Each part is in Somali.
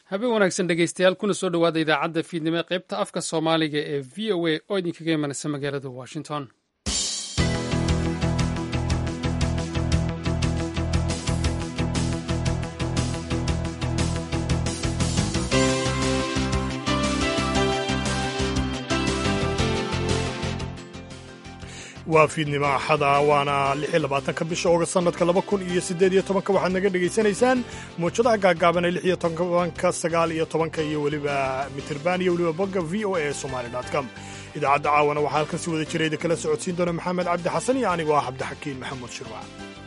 habeen wanaagsan dhegeystayaal kuna soo dhowaada idaacadda fiidnimo ee qaybta afka soomaaliga ee v o a oo idinkaga imanaysa magaalada washington waa fiidnimo axada waana ka bisha oogast sanadka laba kun iyo siddeed iyo tobanka waxaad naga dhegaysanaysaan muujadaha gaagaaban ee lix iyo tobanka sagaal iyo tobanka iyo weliba mitirban iyo weliba bogga v o a somali com idaacadda caawana waxaa halkan si wada jirayda kala socodsiin doona maxamed cabdi xasan iyo anigoo ah cabdixakiin maxamuud shirwac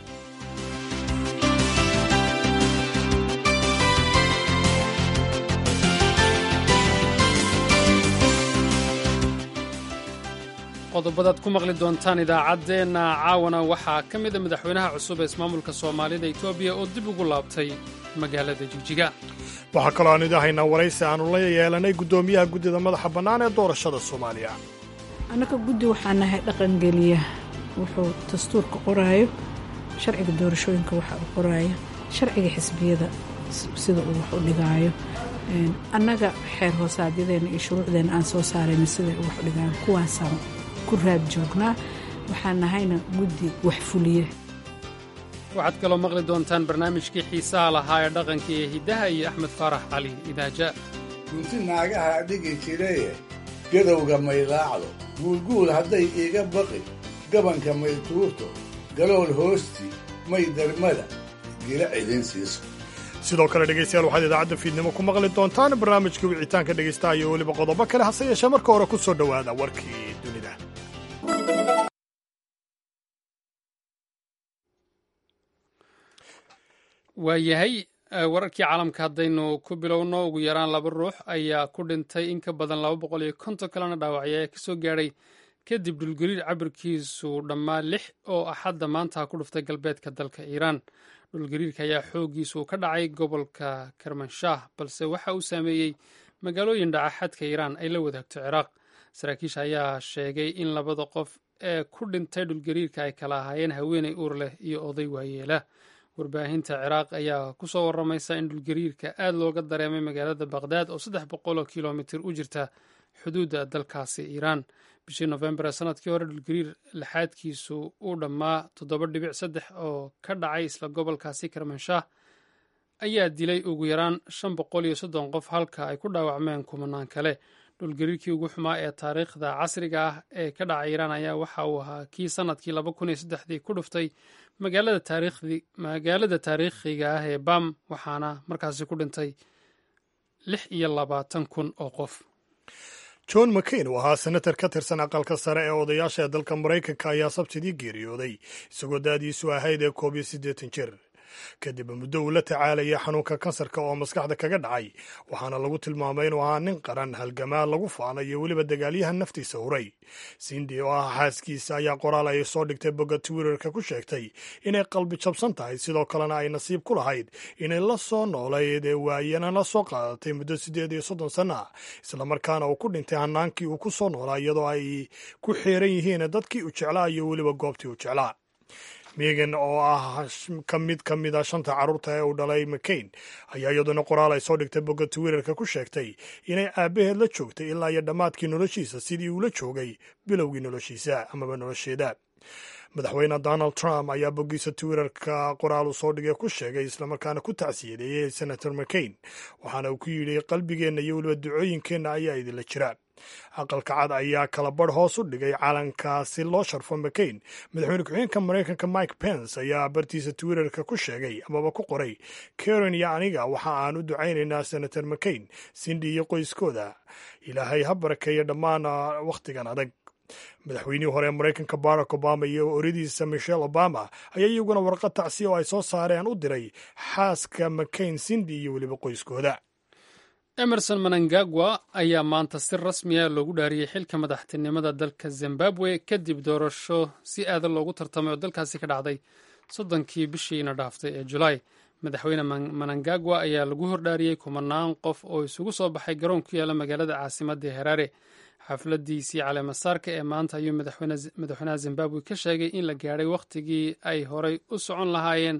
qodobadaad ku maqli doontaan idaacaddeenna caawana waxaa ka mida madaxweynaha cusub ee ismaamulka soomaalida etoobiya oo dib ugu laabtay magaalada jigjiga waxaa kaloo aan idahaynaa waraysi aanu la yeelanay guddoomiyaha guddida madaxa bannaan ee doorashada soomaaliya annaga guddi waxaa nahay dhaqangeliya wuxuu dastuurka qoraayo sharciga doorashooyinka waxa uu qoraayo sharciga xisbiyada sida uu wax u dhigaayo annaga xeer hoosaadyadeenna iyo shuruucdeenna aan soo saarayna siday u wax u dhigaayo kuwaasaan ku raad joognaa waxaan nahayna guddi wax fuliye waxaad kaloo maqli doontaan barnaamijkii xiisaha lahaa ee dhaqanka iyo hiddaha iyo axmed faarax cali idaaja gunti naagaha dhigi jiraye gadowga maylaacdo guulguul hadday iiga baqi gabanka may tuurto galool hoosti may darmada gila cidin siiso sidoo kale dhegaystayaal waxaad idaacadda fiidnimo ku maqli doontaan barnaamijka wicitaanka dhegaystaha iyo weliba qodobo kale hase yeeshee marka hore ku soo dhowaada warkii dunida waayahay wararkii caalamka haddaynu ku bilowno ugu yaraan laba ruux ayaa ku dhintay in ka badan laba boqol iyo konton kalena dhaawacya ayaa kasoo gaadhay kadib dhulgariir cabirkiisu dhammaa lix oo axadda maanta ku dhuftay galbeedka dalka iiraan dhulgariirka ayaa xooggiisu ka dhacay gobolka kermanshaah balse waxa uu saameeyey magaalooyin dhaca xadka iiraan ay la wadaagto ciraaq saraakiisha ayaa sheegay in labada qof ee ku dhintay dhulgariirka ay kala ahaayeen haweeney uur leh iyo oday waayeela warbaahinta ciraaq ayaa ku soo waramaysa in dhulgariirka aad looga dareemay magaalada baqhdaad oo saddex boqoloo kilomitir u jirta xuduudda dalkaasi iiraan bishii nofembar ee sanadkii hore dhulgariir lixaadkiisu uu dhammaa toddoba dhibic saddex oo ka dhacay isla gobolkaasi karmanshaah ayaa dilay ugu yaraan shan boqol iyo soddon qof halka ay ku dhaawacmeen kumanaan kale dhulgariirkii ugu xumaa ee taariikhda casriga ah ee ka dhacay iiraan ayaa waxa uu ahaa kii sanadkii laba kun iyo saddexdii ku dhuftay magaalada taariikhiga ah ee bam waxaana markaasi ku dhintay lix iyo labaatan kun oo qof john mccain oo ahaa senatar ka tirsan aqalka sare ee odayaasha ee dalka maraykanka ayaa sabtidii geeriyooday isagoo da'diisu ahayd ee koob iyo siddeetan jir kadib muddo uu la tacaalaya xanuunka kansarka oo maskaxda kaga dhacay waxaana lagu tilmaamay inuu ahaa nin qaran halgamaa lagu faana iyo weliba dagaalyahan naftiisa huray sindi oo ah xaaskiisa ayaa qoraal ay soo dhigtay bogga twitterka ku sheegtay inay qalbi jabsan tahay sidoo kalena ay nasiib ku lahayd inay la soo noolayd ee waayana la soo qaadatay muddo siddeed iyo soddon sanno ah islamarkaana uu ku dhintay hanaankii uu ku soo noolaa iyadoo ay ku xeeran yihiin dadkii uu jeclaa iyo weliba goobtii uu jeclaa megan oo ah ka mid ka mid a shanta carruurta ee uu dhalay mccain ayaa iyaduna qoraal ay soo dhigtay bogga twitterka ku sheegtay inay aabbaheed la joogtay ilaa iyo dhammaadkii noloshiisa sidii uu la joogay bilowgii noloshiisa amaba nolosheeda madaxweyne donald trump ayaa boggiisa twitterka qoraal uu soo dhigay ku sheegay islamarkaana ku tacsiyadeeyey senator mccain waxaana uu ku yidhi qalbigeenna iyo weliba ducooyinkeenna ayaa idinla jira aqalka cad ayaa kala badh hoos u dhigay calanka si loo sharfo mccain madaxweyne ku-xigeenka maraykanka mike pence ayaa bartiisa twitterka ku sheegay amaba ku qoray karen iyo aniga waxa aan u ducaynaynaa senator mccain sindi iyo qoyskooda ilaahay ha barakeeya dhammaan wakhtigan adag madaxweynihii hore ee maraykanka barack obama iyo oradiisa michelle obama ayaa iyaguna warqad tacsiya oo ay soo saareen u diray xaaska mccain sindi iyo weliba qoyskooda emerson manangagwa ayaa maanta si rasmiya loogu dhaariyey xilka madaxtinimada dalka zimbabwe kadib doorasho si aadan loogu tartamay oo dalkaasi ka dhacday soddonkii bishiina dhaaftay ee julaay madaxweyne manangagwa ayaa lagu hordhaariyey kumanaan qof oo isugu soo baxay garoon ku yaala magaalada caasimadda heraare xafladiisii caleemasaarka ee maanta ayuu madaxweynaha zimbabwe ka sheegay in la gaadhay wakhtigii ay horay u socon lahaayeen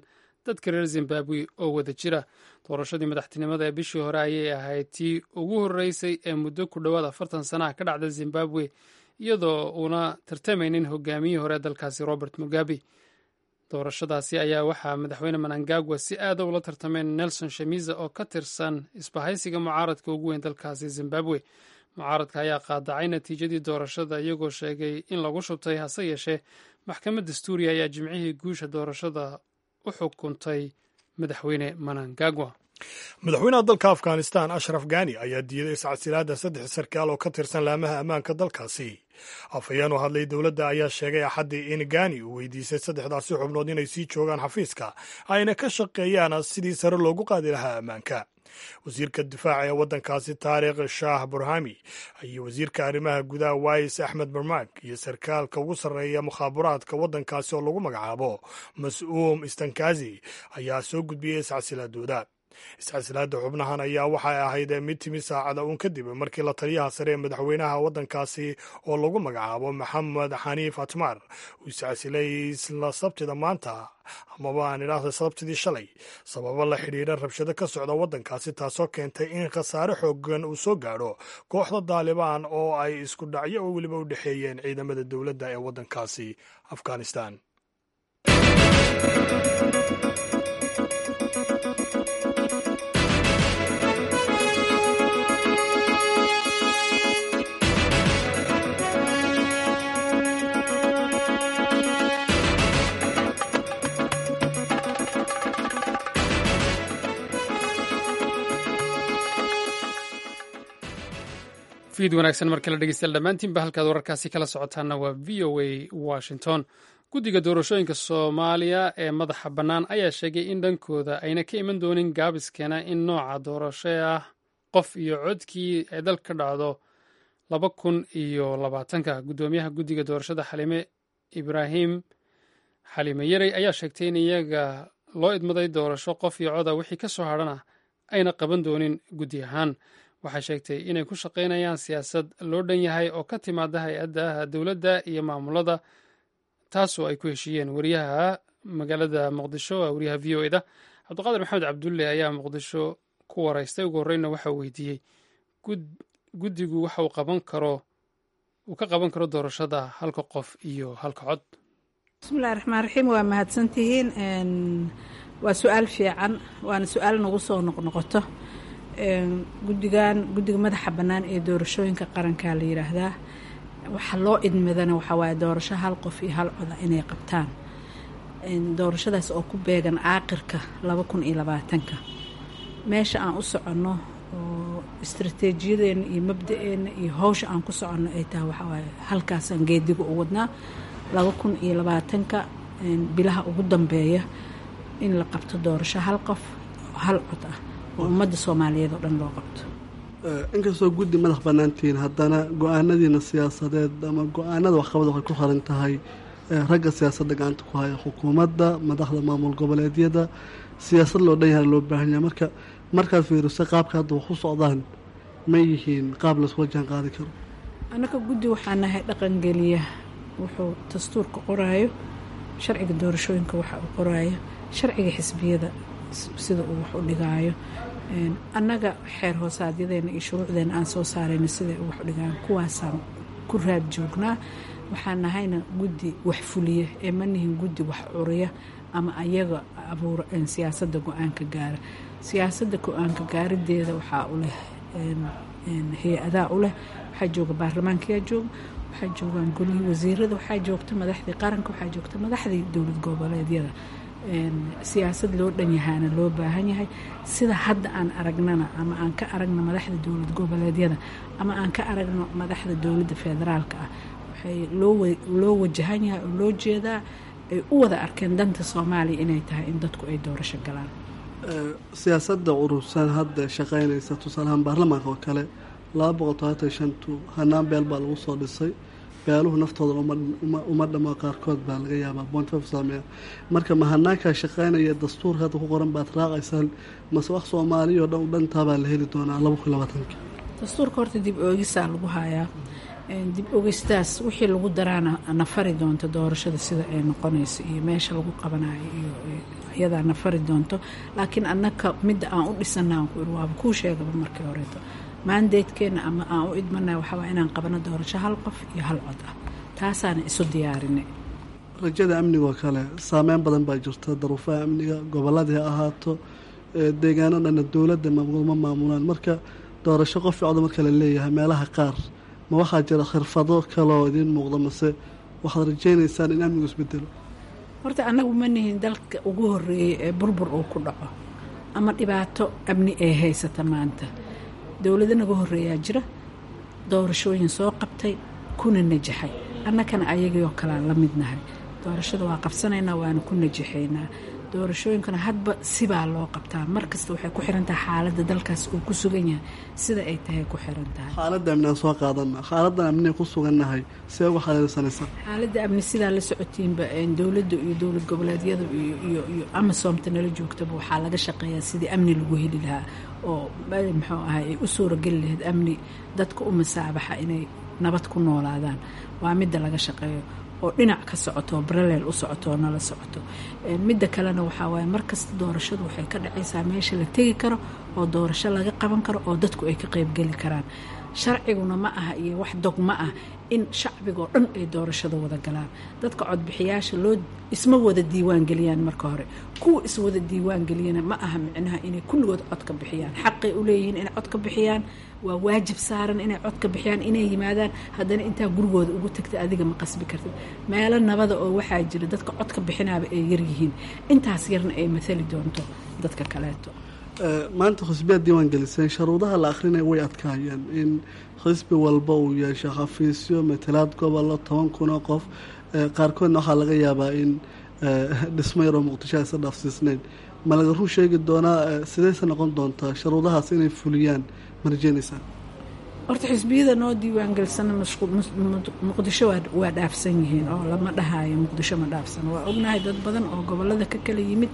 dadka reer zimbabwe oo wada jira doorashadii madaxtinimada ee bishii hore ayay ahayd tii ugu horreysay ee muddo ku dhowaad afartan sanaha ka dhacda zimbabwe iyadoo uuna tartamaynin hogaamiyihii hore dalkaasi robert mugabe doorashadaasi ayaa waxaa madaxweyne manangagwa si aada ula tartameen nelson shamiza oo ka tirsan isbahaysiga mucaaradka ugu weyn dalkaasi zimbabwe mucaaradka ayaa qaadacay natiijadii doorashada iyagoo sheegay in lagu shubtay hase yeeshee maxkamad dastuuriya ayaa jimcihii guusha doorashada u xukuntay madaxweyne manangagwa madaxweynaha dalka afghanistan ashraf gani ayaa diiday iscasilaadda saddex sarkaal oo ka tirsan laamaha ammaanka dalkaasi afhayeen u hadlay dowladda ayaa sheegay axaddii in gani uu weydiisay saddexdaasi xubnood inay sii joogaan xafiiska ayna ka shaqeeyaan sidii sare loogu qaadi lahaa ammaanka wasiirka difaaca ee waddankaasi taarikh shaah burhami iyo wasiirka arrimaha gudaha wais axmed barmak iyo sarkaalka ugu sarreeya mukhaabaraadka waddankaasi oo lagu magacaabo mas-uum istankazi ayaa soo gudbiyey iscasilaadooda iscasilaadda xubnahan ayaa waxay ahayd mid timi saacada uun kadib markii la taliyaha sare ee madaxweynaha waddankaasi oo lagu magacaabo maxamed xaniif atmar uu iscasilay isla sabtida maanta amaba aan idhaahda sabtidii shalay sababo la xidhiidha rabshado ka socda waddankaasi taasoo keentay in khasaare xoogan uu soo gaadho kooxda daalibaan oo ay isku dhacyo oo weliba u dhexeeyeen ciidamada dowladda ee waddankaasi afghanistan fiid wanaagsan mar kale dhegeystayaal dhammaantiinba halkaad wararkaasi kala socotaana waa v o a washington guddiga doorashooyinka soomaaliya ee madaxa bannaan ayaa sheegay in dhankooda ayna ka iman doonin gaabiskeena in nooca doorasho ah qof iyo codkii ay dal ka dhacdo laba kun iyo labaatanka guddoomiyaha guddiga doorashada xalime ibraahim xalime yarey ayaa sheegtay in iyaga loo idmaday doorasho qof iyo coda wixii ka soo hadhana ayna qaban doonin guddi ahaan waxay sheegtay inay ku shaqaynayaan siyaasad loo dhan yahay oo ka timaada hay-addaha dowladda iyo maamulada taasoo ay ku heshiiyeen wariyaha magaalada muqdisho wariyaha v o eda cabdiqaadir maxamed cabdulle ayaa muqdisho ku waraystay ugu horreyna waxa uu weydiiyey guddigu waxa uu qaban karo uu ka qaban karo doorashada halka qof iyo halka cod bismillahi raxmaan raxiim waa mahadsantihiin waa su-aal fiican waana su-aal nagu soo noqnoqoto guddigan guddiga madaxa bannaan ee doorashooyinka qarankaa la yidhaahdaa waxa loo idmadana waxaa waaye doorasho hal qof iyo hal coda inay qabtaan doorashadaas oo ku beegan caaqirka laba kun iyo labaatanka meesha aan u soconno oo istrateejiyadeena iyo mabda-eena iyo hawsha aan ku soconno ay tahay waxaa waaye halkaasaan geediga u wadnaa laba kun iyo labaatanka bilaha ugu dambeeya in la qabto doorasho hal qof oo hal cod ah oo ummadda soomaaliyeed oo dhan loo qabto inkastoo guddi madax bannaantihiin haddana go-aanadiina siyaasadeed ama go-aanada waxqabad waxay ku xiran tahay ragga siyaasadda gacanta ku haya xukuumadda madaxda maamul goboleedyada siyaasad loo dhan yahay loo baahan yahay marka markaad fiiriso qaabka hadda wax u socdaan ma yihiin qaab laisula jaan qaadi karo annaka guddi waxaa nahay dhaqangeliya wuxuu dastuurka qoraayo sharciga doorashooyinka waxa uu qoraayo sharciga xisbiyada sida uu wax u dhigaayo annaga xeer hoosaadyadeenna iyo shuruucdeena aan soo saarayna siday u wax u dhigaayo kuwaasaan ku raad joognaa waxaan nahayna guddi wax fuliya ee ma nihin guddi wax curiya ama ayaga abuura siyaasadda go-aanka gaara siyaasadda go-aanka gaarideeda waxaa u leh hay-adaa u leh waxaa jooga baarlamaankayaa jooga waxaa joogaan golihii wasiirada waxaa joogta madaxdii qaranka waxaa joogta madaxdii dowlad goboleedyada siyaasad loo dhan yahaana loo baahan yahay sida hadda aan aragnana ama aan ka aragno madaxda dowlad goboleedyada ama aan ka aragno madaxda dowladda federaalka ah waxay loo wajahan yahay oo loo jeedaa ay u wada arkeen danta soomaaliya inay tahay in dadku ay doorasho galaan siyaasadda urursan hadda shaqeynaysa tusaalahaan baarlamaanka oo kale laba boqol todobaatan shantu hanaan beel baa lagu soo dhisay beeluhu naftooda uma dhamo qaarkood baa laga yaabaa bontf saameeya marka ma hanaankaa shaqeynaya dastuurka hadda ku qoran baad raacaysaan mase wax soomaaliya oo dhan u dhantaabaa la heli doonaa laba kun labaatanka dastuurka horta dib oogisaa lagu hayaa dib ogistaas wixii lagu daraana na fari doonta doorashada sida ay noqonayso iyo meesha lagu qabanayo iyo iyadaa na fari doonto laakiin annaka midda aan u dhisana aan ku iri waaba kuu sheegaba markii horeeto maandeedkeenna ama aan u idmanay waxawaa inaan qabano doorasho hal qof iyo hal cod ah taasaana isu diyaarinay rajada amnigoo kale saameyn badan baa jirta daruufaha amniga gobolladii ha ahaato deegaano dhanna dowladda ma maamulaan marka doorasho qof cod marka la leeyahay meelaha qaar ma waxaa jira khirfado kaloo idiin muuqda mase waxaad rajaynaysaan in amnigu isbedelo horta annagu ma nihin dalka ugu horeeyey ee burbur uu ku dhaco ama dhibaato amni ee haysata maanta dowlado naga horeeyaa jira doorashooyin soo qabtay kuna najaxay annakana ayagii oo kalea la midnahay doorashada waa qabsanaynaa waana ku najaxaynaa doorashooyinkana hadba sibaa loo qabtaa mar kasta waxay ku xiran tahay xaaladda dalkaas uu ku sugan yahay sida ay tahay ku xiran tahay xaaladda amni aan soo qaadana xaaladdan amniga ku sugannahay see uga xaleelsanaysa xaaladda amni sidaa la socotiinba dowladda iyo dowlad goboleedyada iyo iyo amasoomta nala joogtaba waxaa laga shaqeeyaa sidii amni lagu heli lahaa oo muxuu ahay ay u suurageli lahayd amni dadka u masaabaxa inay nabad ku noolaadaan waa midda laga shaqeeyo oo dhinac ka socoto oo baraleel u socoto oo nala socoto midda kalena waxaa waaye markasta doorashadu waxay ka dhacaysaa meesha la tegi karo oo doorasho laga qaban karo oo dadku ay ka qeybgeli karaan sharciguna ma aha iyo wax dog ma ah in shacbigoo dhan ay doorashada wada galaan dadka codbixiyaasha loo isma wada diiwaan geliyaan marka hore kuwa iswada diiwaan geliyana ma aha micnaha inay kulligood cod ka bixiyaan xaqay u leeyihiin inay cod ka bixiyaan waa waajib saaran inay cod ka bixiyaan inay yimaadaan haddana intaa gurigooda ugu tagta adiga ma qasbi kartid meelo nabada oo waxaa jira dadka cod ka bixinaaba ay yaryihiin intaas yarna ay mathali doonto dadka kaleeto maanta xisbiyaad diiwaan geliseen sharuudaha la akrinaya way adkaayeen in xisbi walba uu yeesho xafiisyo matalaad gobollo toban kun oo qof qaarkoodna waxaa laga yaabaa in dhismo yaroo muqdisho aysa dhaafsiisnayn ma laga run sheegi doonaa sidayse noqon doontaa sharuudahaas inay fuliyaan ma rajeynaysaa horta xisbiyada noo diiwaangelisana muqdisho waa dhaafsan yihiin oo lama dhahayo muqdisho ma dhaafsan waa ognahay dad badan oo gobolada ka kala yimid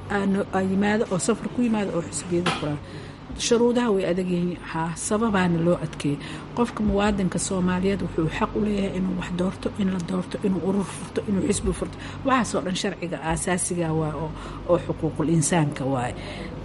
yimaado oo safar ku yimaado oo xisbiyada fulaan shuruudaha way adag yihiin haa sababaana loo adkeeyay qofka muwaadinka soomaaliyeed wuxuu xaq u leeyahay inuu wax doorto in la doorto inuu urur furto inuu xisbi furto waxaasoo dhan sharciga aasaasiga waay oo xuquuqul insaanka waaye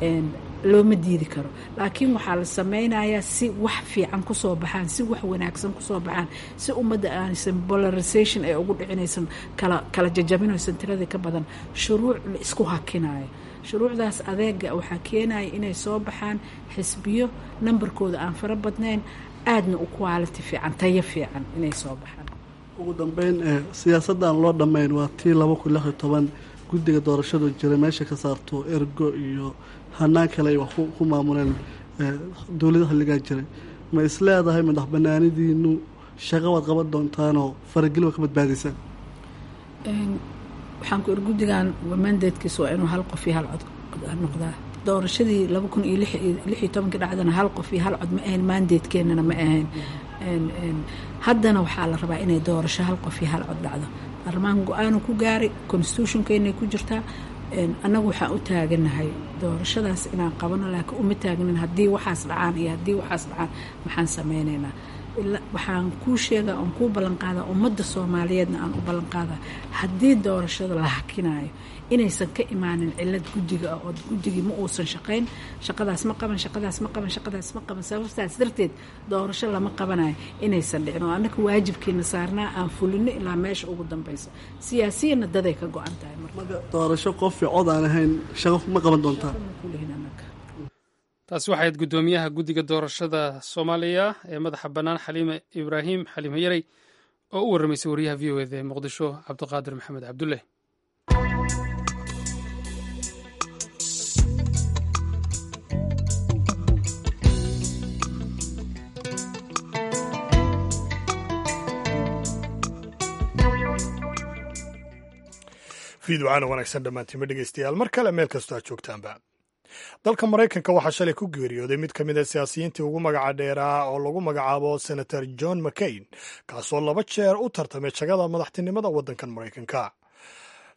looma diidi karo laakiin waxaa la sameynayaa si wax fiican kusoo baxaan si wax wanaagsan kusoo baxaan si ummadda aanaysan polarization ay ugu dhicinaysan kala kala jajabinaysan tiradii ka badan shuruuc la isku hakinayo shuruucdaas adeega waxaa keenaya inay soo baxaan xisbiyo nambarkooda aan fara badnayn aadna u quality fiican tayo fiican inay soo baxaan ugu dambeyn siyaasaddan loo dhammayn waa tii laba kun lix iyo toban guddiga doorashadu jira meesha ka saarto ergo iyo hanaan kale ay wax ku maamuleen dowlada xilligaa jiray ma is leedahay madax banaanidiinu shaqo waad qaban doontaanoo farageli waa ka badbaadaysaan waxaan ku iri guddigan mandatekiisa waa inuu hal qof iyo hal cod noqdaa doorashadii laba kun iyo lix iyo tobankii dhacdana hal qof iyo hal cod ma ahayn mandatekeenana ma ahayn haddana waxaa la rabaa inay doorasho hal qof iyo hal cod dhacdo baarlamaanka go-aanu ku gaaray constitutionkeennay ku jirtaa annagu waxaan u taaganahay doorashadaas inaan qabano laakiin uma taagnin haddii waxaas dhacaan iyo haddii waxaas dhacaan maxaan sameynaynaa waxaan kuu sheegaa oon kuu ballanqaadaa ummadda soomaaliyeedna aan u ballanqaadaa haddii doorashada la hakinayo inaysan ka imaanin cilad guddiga ah oo guddigii ma uusan shaqayn shaqadaas ma qaban shaqadaas ma qaban shaqadaas ma qaban sababtaas darteed doorasho lama qabanayo inaysan dhicin oo annaka waajibkiina saarnaa aan fulino ilaa meesha ugu dambaysa siyaasiyana daday ka go-an tahay marka doorasho qof iyo cod aan ahayn shaqo ma qaban doontaa taasi waxayd guddoomiyaha guddiga doorashada soomaaliya ee madaxa bannaan xaliime ibraahim xaliime yarey oo u warramaysay wariyaha v o eda ee muqdisho cabdiqaadir maxamed cabdulle fiidwacana wanaagsan dhammaantiima dhegeystayaal mar kale meel kastoo aad joogtaanba dalka maraykanka waxaa shalay ku geeriyooday mid ka mid a siyaasiyiintii ugu magaca dheeraa oo lagu magacaabo senator john mccain kaasoo laba jeer u tartamay jagada madaxtinimada waddankan maraykanka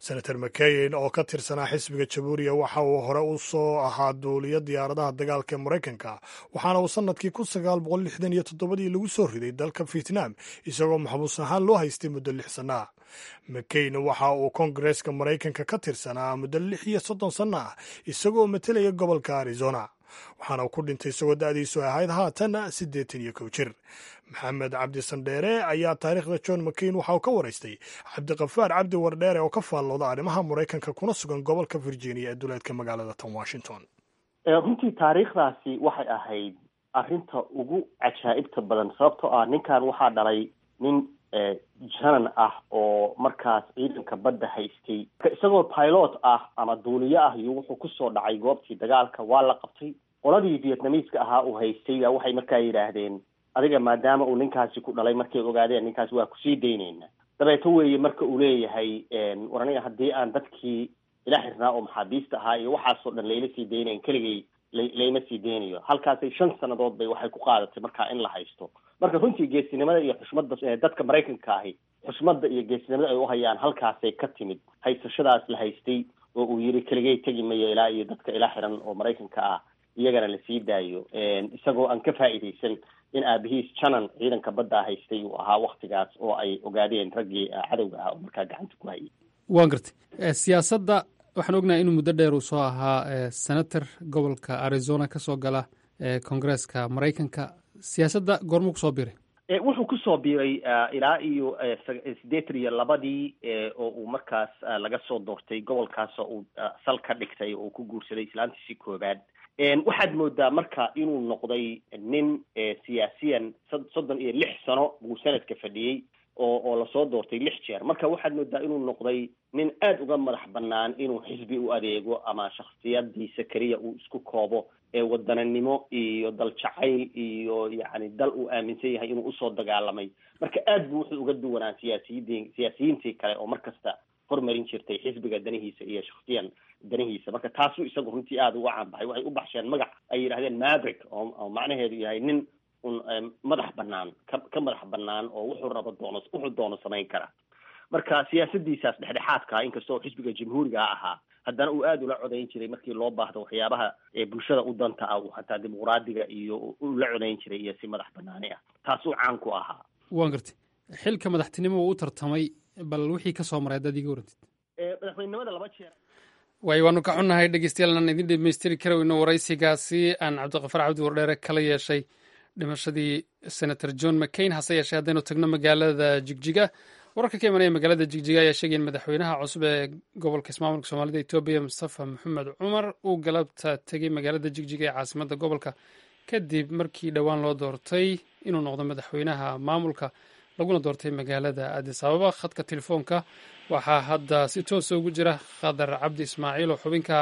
senator mccain oo ka tirsanaa xisbiga jabuuriya waxa uu hore u soo ahaa duuliyo diyaaradaha dagaalka ee maraykanka waxaana uu sannadkii kun sagaal boqol lixdan iyo toddobadii lagu soo riday dalka vietnam isagoo maxbuus ahaan loo haystay muddo lix sanno ah mccain waxa uu kongareeska maraykanka ka tirsanaa muddo lix iyo soddon sanno ah isagoo matelaya gobolka arizona waxaana uu ku dhintay isagoo da'diisu ahayd haatan siddeetan iyo kow jir maxamed cabdi sandheere ayaa taariikhda john mccain waxa uu ka waraystay cabdiqafaar cabdi wardheere oo ka faallooda arrimaha maraykanka kuna sugan gobolka virginia ee duleedka magaalada tan washington runtii taariikhdaasi waxay ahayd arrinta ugu cajaa'ibta badan sababtoo ah ninkan waxaa dhalay nin janan ah oo markaas ciidanka badda haystay isagoo pilot ah ama duuliyo ah iyo wuxuu kusoo dhacay goobtii dagaalka waa la qabtay qoladii vietnamiiska ahaa uu haystay baa waxay markaa yidhaahdeen adiga maadaama uu ninkaasi ku dhalay markay ogaadeen ninkaasi waa kusii daynayna dabeeto weeye marka uu leeyahay war aniga haddii aan dadkii ila xirnaa oo maxaabiista ahaa iyo waxaasoo dhan layla sii daynayn keligay layma sii deynayo halkaasay shan sannadood bay waxay ku qaadatay markaa in la haysto marka runtii geesinimada iyo xushmadda dadka maraykanka ahi xushmadda iyo geesinimada ay uhayaan halkaasay ka timid haysashadaas la haystay oo uu yiri keligay tegi mayo ilaa iyo dadka ila xiran oo maraykanka ah iyagana lasii daayo isagoo aan ka faa'iidaysan in aabihiis janan ciidanka baddaa haystay uu ahaa waktigaas oo ay ogaadeen raggii cadowga ah oo markaa gacanta ku hayay waan gartay siyaasadda waxaan ognahay inuu muddo dheer uu soo ahaa senator gobolka arizona ka soo gala kongareeska maraykanka siyaasadda goormuu kusoo biiray wuxuu kusoo biiray ilaa iyo siddeetan iyo labadii oo uu markaas laga soo doortay gobolkaas oo uu sal ka dhigtay oo uu ku guursaday islaantiisii koobaad waxaad moodaa marka inuu noqday nin siyaasiyan soddon iyo lix sano buu sanadka fadhiyey oo oo lasoo doortay lix jeer marka waxaad moodaa inuu noqday nin aada uga madax banaan inuu xisbi u adeego ama shaksiyadiisa keliya uu isku koobo ee wadananimo iyo dal jacayl iyo yacni dal uu aaminsan yahay inuu usoo dagaalamay marka aad buu wuxuu uga duwanaa siyaasiyidii siyaasiyiintii kale oo markasta hormarin jirtay xisbiga danihiisa iyo shaksiyan danihiisa marka taasuu isagu runtii aada uga caanbaxay waxay u baxsheen magac ay yidhahdeen maverick oo oo macnaheedu yahay nin un madax banaan ka ka madax banaan oo wuxuu rabo doono wuxuu doono samayn kara marka siyaasadiisaas dhexdhexaadka inkastoo xisbiga jamhuuriga ahaa haddana uu aada ula codayn jiray markii loo baahdo waxyaabaha bulshada u danta ah uu hataa dimuqraadiga iyo ula codayn jiray iyo si madax banaani ah taasuu caan ku ahaa waan gartay xilka madaxtinimo uu u tartamay bal wixii ka soo maray haddaad iga warantid madaxweynenimada laba jeer waayo waanu ka xunnahay dhegeystayaal aan idin dhamaystiri karayno waraysigaasi aan cabdiqafaar cabdi wardheere kala yeeshay dhimashadii senator john mccain hase yeeshee haddaynu tagno magaalada jigjiga wararka ka imanaya magaalada jigjiga ayaa sheegaya in madaxweynaha cusub ee gobolka ismaamulka soomaalida etoobiya mustafa maxamed cumar uu galabta tegey magaalada jigjiga ee caasimadda gobolka kadib markii dhowaan loo doortay inuu noqdo madaxweynaha maamulka laguna doortay magaalada adis ababa khadka telefoonka waxaa hadda si toosa ugu jira khadar cabdi ismaaciil oo xubinka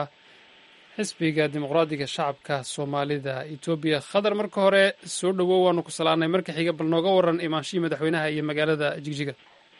xisbiga dimuqraadiga shacabka soomaalida etoobiya khadar marka hore soo dhowow waanu ku salaanay marka xiga bal nooga waran imaanshihii madaxweynaha iyo magaalada jigjiga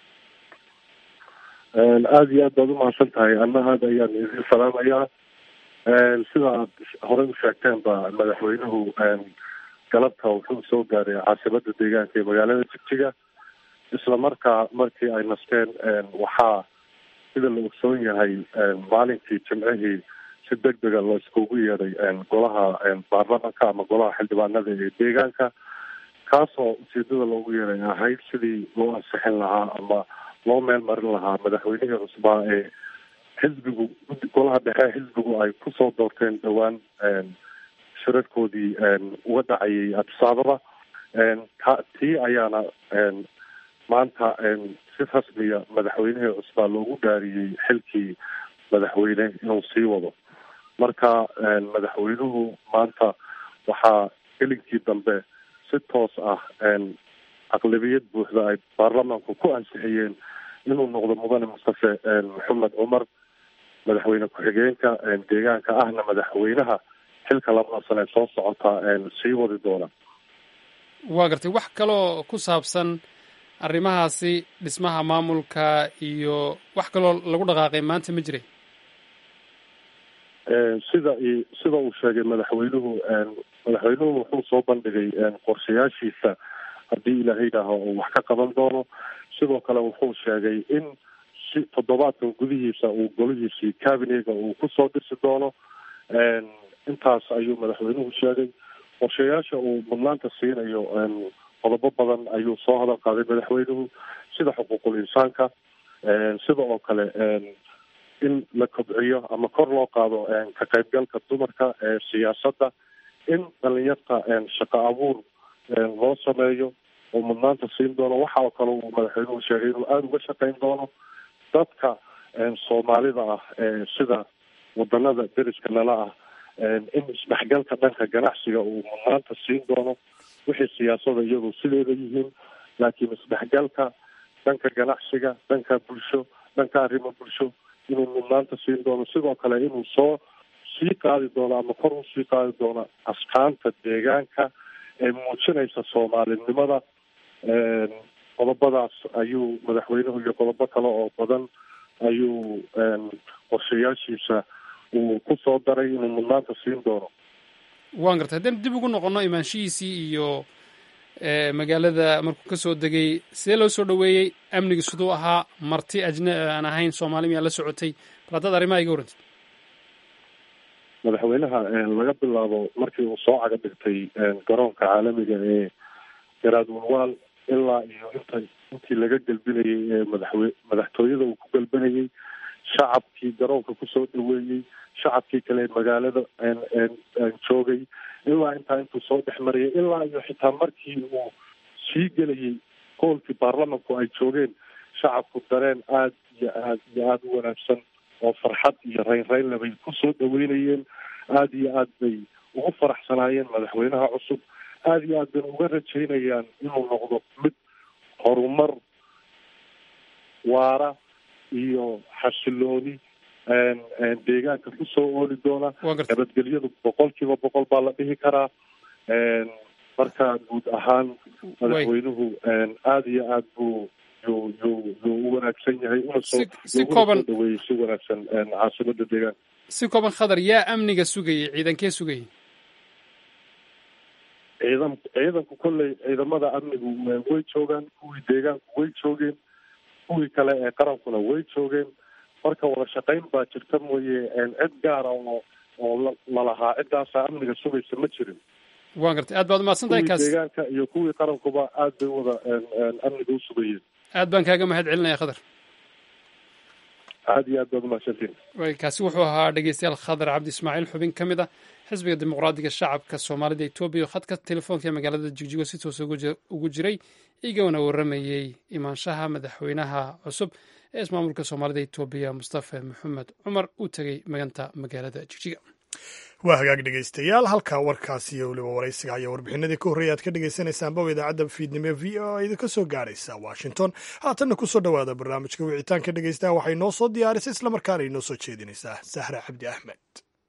aada iyo aad baad umahadsan tahay anna aada ayaan idin salaamayaa sida aad horey u sheegteen ba madaxweynuhu galabta wuxuu soo gaaray caasimada deegaanka ee magaalada jigjiga isla markaa markii ay nasteen waxaa sida la ogsoon yahay maalinkii jimcihii si deg dega loo iskugu yeeday golaha baarlamanka ama golaha xildhibaanada ee deegaanka kaasoo ujeedada loogu yeeray ahayd sidii loo ansixin lahaa ama loo meel marin lahaa madaxweynihii cusbaa ee xisbigu golaha dhexe xisbigu ay kusoo doorteen dhowaan shirarkoodii uga dhacayay abdisaababa ta tii ayaana maanta si rasmiya madaxweynihii cusbaa loogu dhaariyey xilkii madaxweyne inuu sii wado marka madaxweynuhu maanta waxaa gelinkii dambe si toos ah aqlabiyad buuxda ay baarlamaanku ku ansixiyeen inuu noqdo mudane mustafe maxamed cumar madaxweyne ku-xigeenka deegaanka ahna madaxweynaha xilka labada sane soo socota sii wadi doona waa gartay wax kaloo ku saabsan arrimahaasi dhismaha maamulka iyo wax kaloo lagu dhaqaaqay maanta ma jiray sida sida uu sheegay madaxweynuhu madaxweynuhu wuxuu soo bandhigay qorshayaashiisa haddii ilaahay idhaaho uu wax ka qaban doono sidoo kale wuxuu sheegay in si toddobaadkan gudihiisa uu golihiisii cabinega uu kusoo dhisi doono intaas ayuu madaxweynuhu sheegay qorshayaasha uu mudnaanta siinayo qodobo badan ayuu soo hadal qaaday madaxweynuhu sida xuquuqul insaanka sida oo kale in la kobciyo ama kor loo qaado ka qaybgalka dumarka siyaasadda in dhalinyarta shaqo abuur loo sameeyo oo mudnaanta siin doono waxa oo kale uu madaxweynuhu sheegay inuu aada uga shaqeyn doono dadka soomaalida ah sida wadanada deriska nala ah in isdhexgalka dhanka ganacsiga uu mudnaanta siin doono wixii siyaasada iyadu sideeda yihiin laakiin isdhexgalka dhanka ganacsiga dhanka bulsho dhanka arrimo bulsho inuu mudnaanta siin doono sidoo kale inuu soo sii qaadi doono ama kor u sii qaadi doono askaanta deegaanka ee muujinaysa soomaalinimada qodobadaas ayuu madaxweynuhu iyo qodobo kale oo badan ayuu qorshayaashiisa uu ku soo daray inuu mudnaanta siin doono waan gartay haddaynu dib ugu noqono imaanshihiisii iyo magaalada markuu ka soo degay sidee loo soo dhoweeyey amniga siduu ahaa marti ajna aan ahayn soomaali miyaa la socotay bal haddaad arrimaha iga warrantid madaxweynaha laga bilaabo markii uu soo caga dhigtay garoonka caalamiga ee garaad walwaal ilaa iyo inta intii laga gelbinayay ee madaxwe madaxtooyada uu ku gelbinayay shacabkii garoonka kusoo dhaweeyey shacabkii kale magaalada joogay ilaa intaa intuu soo dhex marayay ilaa iyo xitaa markii uu sii gelayay hoolkii baarlamanku ay joogeen shacabku dareen aada iyo aad iyo aada u wanaagsan oo farxad iyo raynraynle bay kusoo dhaweynayeen aada iyo aad bay ugu faraxsanaayeen madaxweynaha cusub aada iyo aad bayna uga rajaynayaan inuu noqdo mid horumar waara iyo xasilooni deegaanka kusoo ooli doona nabadgelyadu boqol kiiba boqol baa la dhihi karaa marka guud ahaan madaxweynuhu aada iyo aad buu yuu yuu yuu u wanaagsan yahay unasoo si kooban dhaweeyey si wanaagsan caasimada deegaanka si kooban khadar yaa amniga sugayay ciidankee sugayay ciidan ciidanku kolley ciidamada amnigu way joogaan kuwii deegaanku way joogeen kuwii kale ee qarankuna way joogeen marka wada shaqayn baa jirta mooye cid gaara oo oo lalahaa ciddaasaa amniga sugaysa ma jirin waan gartay aad baad umahadsan tahay kuwii kaas deegaanka iyo kuwii qarankuba aad bay wada amniga u sugayeen aad baan kaaga mahad celinaya khadar aad iyo aad baad umahadsantiin way kaasi wuxuu ahaa dhegeystayaal khadar cabdi ismaaciil xubin ka mid ah xisbiga dimuqraadiga shacabka soomaalida etoobiya oo khadka telefoonka ee magaalada jigjigo si toos ugu jiray igana warramayey imaanshaha madaxweynaha cusub ee ismaamulka soomaalida etoobiya mustafa maxamed cumar uu tegey maganta magaalada jigjiga waa hagaag dhegaystayaal halkaa warkaasi iyo weliba waraysiga ayaa warbixinadii ka horreeya aad ka dhegaysanaysaanba o idaacadda fiidnimo v o a idinka soo gaaraysa washington haatanna ku soo dhowaada barnaamijka wicitaanka dhegaystaha waxay noo soo diyaarisay islamarkaana inoo soo jeedinaysaa sahra cabdi axmed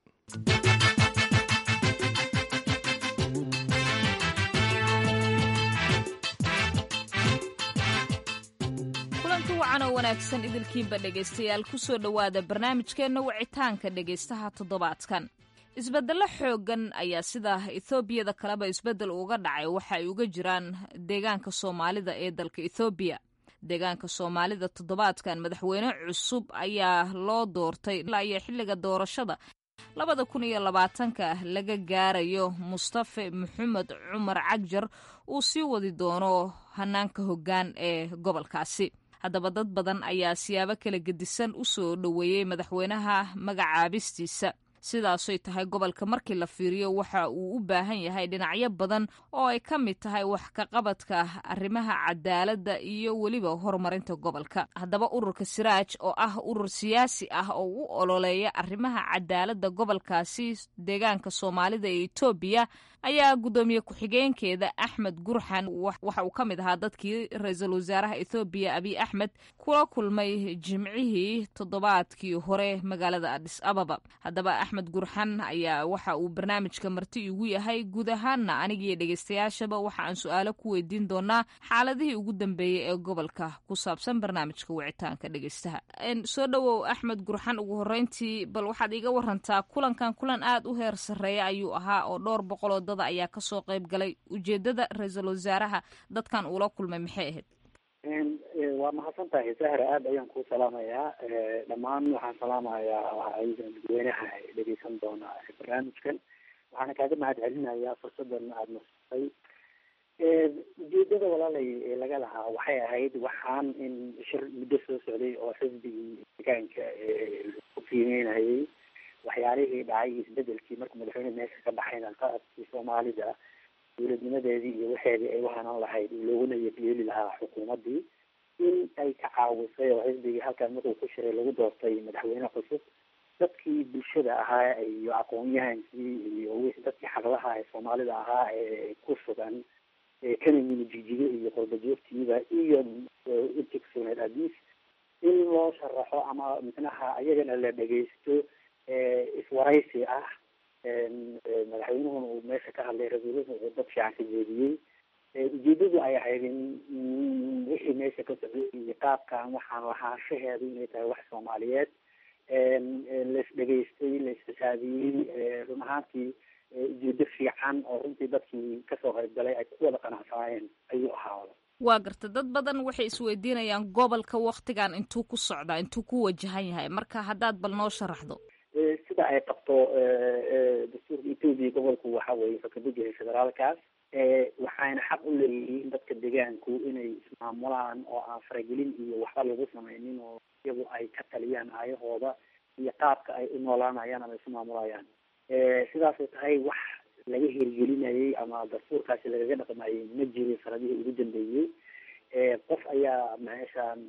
kulanti wacan oo wanaagsan idilkiinba dhegaystayaal ku soo dhowaada barnaamijkeenna wicitaanka dhegaystaha toddobaadkan isbeddello xooggan ayaa sida etoobiyada kaleba isbeddel uga dhacay waxa ay uga jiraan deegaanka soomaalida ee dalka ethoobiya deegaanka soomaalida toddobaadkan madaxweyne cusub ayaa loo doortay ilaa iyo xilliga doorashada labada kun iyo labaatanka laga gaarayo mustafe maxamed cumar cagjar uu sii wadi doono hanaanka hoggaan ee gobolkaasi haddaba dad badan ayaa siyaabo kala gedisan u soo dhoweeyey madaxweynaha magacaabistiisa sidaasoy tahay gobolka markii la fiiriyo waxa uu u baahan yahay dhinacyo badan oo ay ka mid tahay wax ka qabadka arrimaha cadaaladda iyo weliba horumarinta gobolka haddaba ururka siraaj oo ah urur siyaasi ah oo u ololeeya arrimaha cadaaladda gobolkaasi deegaanka soomaalida ee etoobiya ayaa guddoomiye ku-xigeenkeeda axmed gurxan waxa uu ka mid ahaa dadkii ra-iisul wasaaraha ethoobiya abiy axmed kula kulmay jimcihii toddobaadkii hore magaalada adis ababa haddaba axmed gurxan ayaa waxa uu barnaamijka marti igu yahay guud ahaanna anigiiyo dhegeystayaashaba waxa aan su-aalo ku weydiin doonaa xaaladihii ugu dambeeyey ee gobolka ku saabsan barnaamijka wicitaanka dhegeystaha soo dhowow axmed gurxan ugu horeyntii bal waxaad iiga warantaa kulankan kulan aada u heer sarreeya ayuu ahaa oo dhowr boqoloo dada ayaa kasoo qayb galay ujeedada ra-iisul wasaaraha dadkan uula kulmay maxay ahayd waa mahadsan tahay sahra aada ayaan kuu salaamayaa dhammaan waxaan salaamayaa dadweynaha dhegeysan doona barnaamijkan waxaana kaaga mahad celinayaa fursadan aada nasatay ujeedada walaalay ee laga lahaa waxay ahayd waxaan in shir muddo soo socday oo xisbigii deegaanka ku qiimeynayay waxyaalihii dhacay isbedelkii markuu madaxweyne meesha ka baxayna qaadkii soomaalida dowladnimadeedii iyo waxeedii ay uhanaan lahayd looguna yeeli lahaa xukuumaddii in ay ka caawisay oo xisbigii halkaan markuu ku shiray lagu doortay madaxweyne cusub dadkii bulshada ahaa iyo aqoon-yahankii iyo wixii dadkii xaqlaha ee soomaalida ahaa ee ku sugan kana yimi jijigo iyo qurbajoogtiiba iyo intigsoneed adiis in loo sharaxo ama micnaha ayagana la dhegeysto iswaraysi ah madaxweynuhuna uu meesha ka hadlay ra-iisulhu uu dad fiican ka jeediyey ujeedadu ay ahayd in wixii meesha ka socday iyo qaabkan waxaan lahaanshaheedu inay tahay wax soomaaliyeed lais dhegaystay la isxisaabiyey run ahaantii ujeedo fiican oo runtii dadkii kasoo qaybgalay ay ku wada qanacsanaayeen ayuu ahaada waa garta dad badan waxay isweydiinayaan gobolka waktigan intuu ku socdaa intuu ku wajahan yahay marka haddaad bal noo sharaxdo sida ay qabto dastuurka etoobiya gobolku waxa weeye fakabujyahay federaalkaas waxayna xaq u leeyihiin dadka deegaanku inay ismaamulaan oo aan faragelin iyo waxba lagu samaynin oo iyagu ay ka taliyaan aayahooda iyo qaabka ay u noolaanayaan ama isu maamulayaan sidaasay tahay wax laga hirgelinayay ama dastuurkaasi lagaga dhaqmayay ma jirin sanadihii ugu dambeeyey qof ayaa meeshaan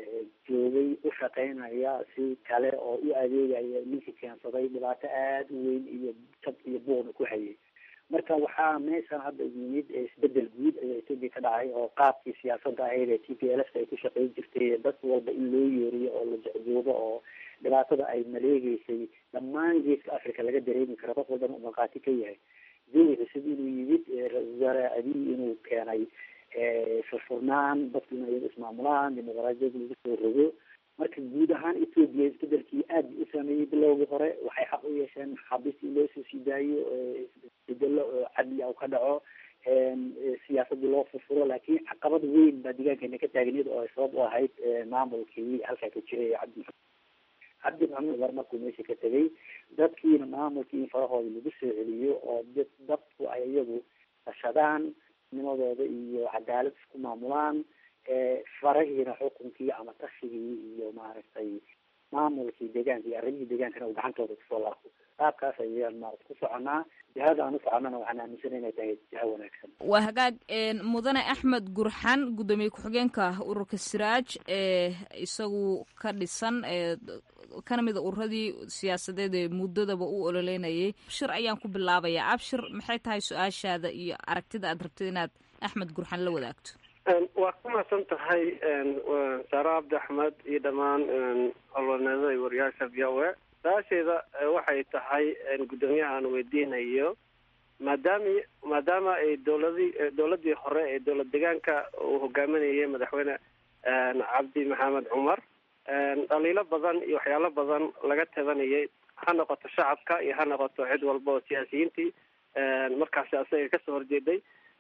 joogay u shaqeynaya si kale oo u adeegaya ninkii keensaday dhibaato aada u weyn iyo jab iyo buuqna ku hayay marka waxaa meeshan hadda yimid isbedel guud ayaa etoobiya ka dhacay oo qaabkii siyaasadda ahayd ee t p l f ay ku shaqeyn jirtay dad walba in loo yeeriyo oo la jecjoobo oo dhibaatada ay maleegeysay dhammaan geeska africa laga dareemi karo qof walbana uu markhaati ka yahay jawi cusub inuu yimid ra-isul wasaare abiy inuu keenay furfurnaan dadku inay ismaamulaan dimuqraadiyad lagu soo rogo marka guud ahaan etoobiya isbedelkii aad u saameeyey bilowgii hore waxay xaq u yeesheen maxaabiist in loo soo sii daayo isbedelo oo cadli ah ka dhaco siyaasadii loo furfuro laakiin caqabad weyn baa deegaankeena ka taagneed oo ay sabab u ahayd maamulkii halkaa ka jiray cabdi cabdi maxamed umar markuu meesha ka tegay dadkiina maamulkii in farahooda lagu soo celiyo oo dad dadku ay iyagu tashadaan nimadooda iyo cadaalad isku maamulaan farahiina xukunkii ama tashigii iyo maaragtay maamulkii deegaanka iyo arrimihii deegaankana uu gacantooda kusoo laabto qaabkaas ayaan maarata ku soconaa jihada aan u soconnana waxaan aaminsana inay tahay jiha wanaagsan waa hagaag mudane axmed gurxan guddoomiye ku-xigeenka ururka siraaj ee isagu ka dhisan kana mida ururadii siyaasadeed ee muddadaba u ololeynayay abshir ayaan ku bilaabayaa abshir maxay tahay su-aashaada iyo aragtida aad rabtid inaad axmed gurxan la wadaagto waa ku mahadsan tahay saare cabdi axmed iyo dhammaan olwaneedada iyo wariyaasha v o a su-aasheeda waxay tahay guddoomiyaha aan weydiinayo maadaami maadaama ay dowladii dowladii hore ee dowlad deegaanka uu hogaaminayay madaxweyne cabdi maxamed cumar dhaliilo badan iyo waxyaalo badan laga tabanayay ha noqoto shacabka iyo ha noqoto cid walba oo siyaasiyiintii markaasi asaga kasoo horjeeday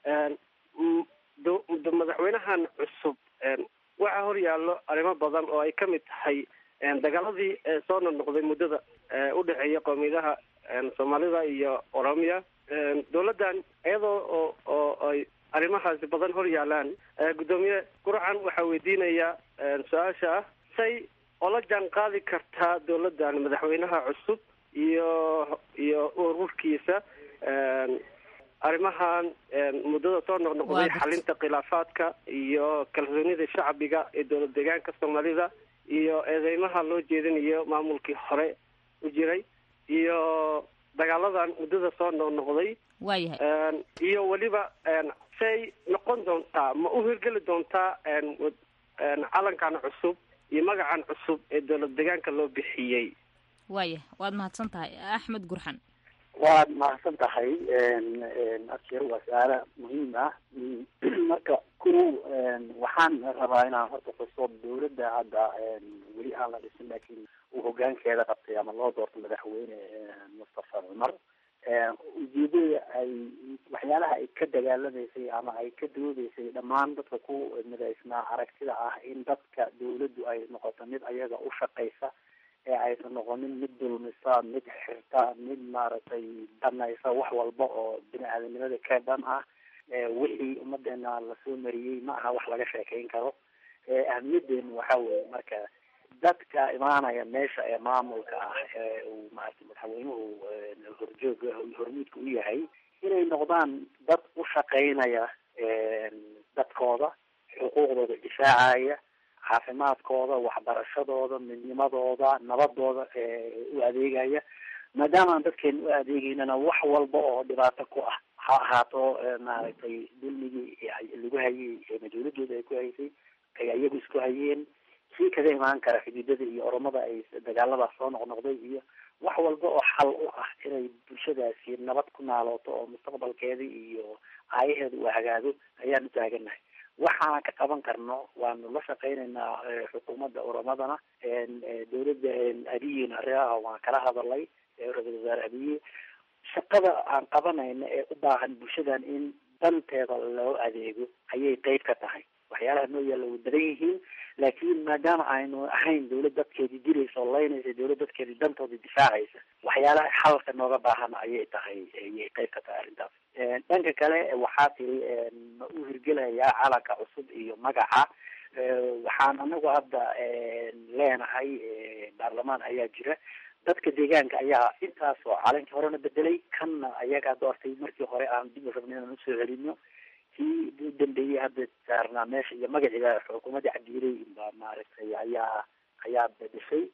madaxweynahan cusub waxaa hor yaallo arrimo badan oo ay ka mid tahay dagaaladii soo noqnoqday muddada udhexeeya qoomiyadaha soomaalida iyo oromiya dowladdan iyadoo oo oo ay arrimahaasi badan hor yaalaan guddoomiye gurcan waxaa weydiinaya su-aasha ah say ola jaan qaadi kartaa dowladdan madaxweynaha cusub iyo iyo ururkiisa arrimahan muddada soo noqnoqday xalinta khilaafaadka iyo kalsoonida shacbiga ee dowlad deegaanka soomaalida iyo eedeymaha loo jeedinayo maamulkii hore u jiray iyo dagaaladan muddada soo noqnoqday waayahay iyo weliba say noqon doontaa ma u hirgeli doontaa calankan cusub iyo magacan cusub ee dowlad deegaanka loo bixiyey waayahay waad mahadsan tahay axmed gurxan waad mahadsan tahay abshir waa su-aalo muhiim ah marka ku waxaan rabaa inaan horta xuso dowladda hadda weli aan la dhisin laakiin uu hogaankeeda qabtay ama loo doorto madaxweyne mustafa cumar ujeedada ay waxay waxyaalaha ay ka dagaalamaysay ama ay ka doodeysay dhammaan dadka ku midaysnaa aragtida ah in dadka dawladdu ay noqoto mid ayaga u shaqaysa ee aysan noqonin mid dulmisa mid xirta mid maaragtay danaysa wax walba oo bini aadanimada ka dhan ah wixii ummadeena lasoo mariyey ma aha wax laga sheekeyn karo ahamiyadeenu waxa weeye marka dadka imaanaya meesha ee maamulka ah ee uu maarata madaxweynuhu horjooga hormuudka u yahay inay noqdaan dad u shaqeynaya dadkooda xuquuqdooda difaacaya caafimaadkooda waxbarashadooda midnimadooda nabadooda u adeegaya maadaama aan dadkeena u adeegeynana wax walba oo dhibaato ku ah ha ahaato maaragtay dulmigii lagu hayay ama dawladooda ay ku haysay ay ayagu isku hayeen kii kaga imaan kara xuduudada iyo oromada ay dagaaladaas soo noqnoqday iyo wax walba oo xal u ah inay bulshadaasi nabad ku naalooto oo mustaqbalkeeda iyo aayaheeda uu hagaago ayaan u taaganahay waxaan ka qaban karno waanu la shaqeynaynaa xukuumadda oromadana dawladda abiyina arrimaha waan kala hadalay ra-isul wasaare abiye shaqada aan qabanayna ee u baahan bulshadan in danteeda loo adeego ayay qeyb ka tahay waxyaalaha noo yaalla way badan yihiin laakiin maadaama aynu ahayn dawlad dadkeedii diraysa oo laynaysa dawlad dadkeedii dantooda difaacaysa waxyaalaha xalka nooga baahan ayay tahay ayay qeyb ka tahay arrintaas dhanka kale waxaa tiri ma u hirgelayaa calanka cusub iyo magaca waxaan anagu hadda leenahay baarlamaan ayaa jira dadka deegaanka ayaa intaas oo calankii horena bedelay kanna ayagaa doortay markii hore aan dib u rabna inaan usoo celino kii u dambeeyey hadda saarnaa meesha iyo magaciiba xukuumadda cabdiiley baa maaragtay ayaa ayaa bedeshay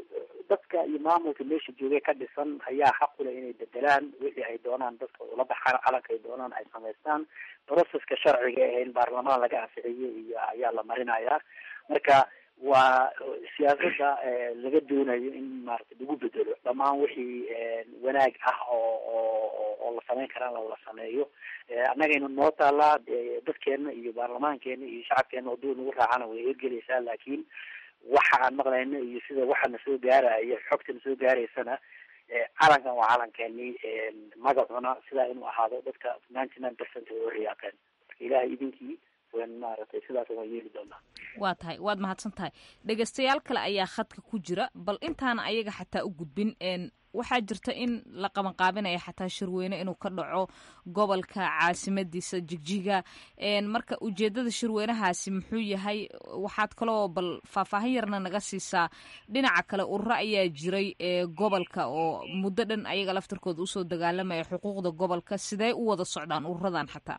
dadka iyo maamulka meesha joogay ka dhisan ayaa xaq u leh inay bedelaan wixii ay doonaan dadka ula baxaan calanka ay doonaan ay samaystaan processka sharciga ee in baarlamaan laga anficiyey iyo ayaa la marinayaa marka waa siyaasada laga doonayo in maarata lagu bedelo dhammaan wixii wanaag ah oo oo oo la samayn karaan la sameeyo annagaynu noo taalaa dadkeena iyo baarlamaankeena iyo shacabkeena hadduu nagu raacana way hirgelaysaa laakiin waxa aan maqlayno iyo sida waxa na soo gaaraya xogta na soo gaaraysana calankan waa calankeeni magacuna sidaa inuu ahaado dadka ninety nine percent way uhiyaaqeen marka ilahay idinkii wan maaragtay sidaas waan yeeli doonaa waa tahay waad mahadsan tahay dhegeystayaal kale ayaa khadka ku jira bal intaana ayaga xataa u gudbin waxaa jirta in la qabanqaabinaya xataa shirweyne inuu ka dhaco gobolka caasimadiisa jigjiga marka ujeedada shirweynahaasi muxuu yahay waxaad kaloo bal faahfaahin yarna naga siisaa dhinaca kale ururo ayaa jiray ee gobolka oo muddo dhan ayaga laftarkooda usoo dagaalamaya xuquuqda gobolka sidee u wada socdaan ururadan xataa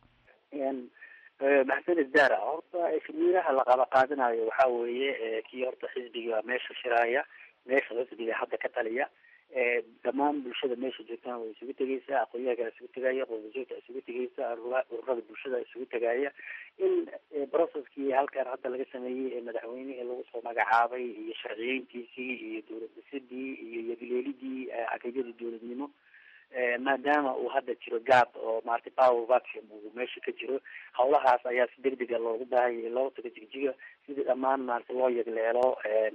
maxamed dara horta shirweynaha la qaba qaadanayo waxa weeye kii horta xisbiga meesha shiraaya meesha xisbiga hadda ka taliya dhammaan bulshada meesha joogtana way isugu tegeysaa aqoonyaha isugu tegaya qoodajoogta isugu tegeysa ururada bulshada isugu tegaya in processkii halkan hadda laga sameeyey ee madaxweynihii lagu soo magacaabay iyo sharciyeyntiisii iyo dowlad dhisidii iyo yadileelidii caqiidadii dowladnimo maadaama uu hadda jiro gaab oo maarata power vacuum uu meesha ka jiro hawlahaas ayaa si deg dega loogu baahanyay loo tago jigjiga sidii dhammaan maarata loo yegleelo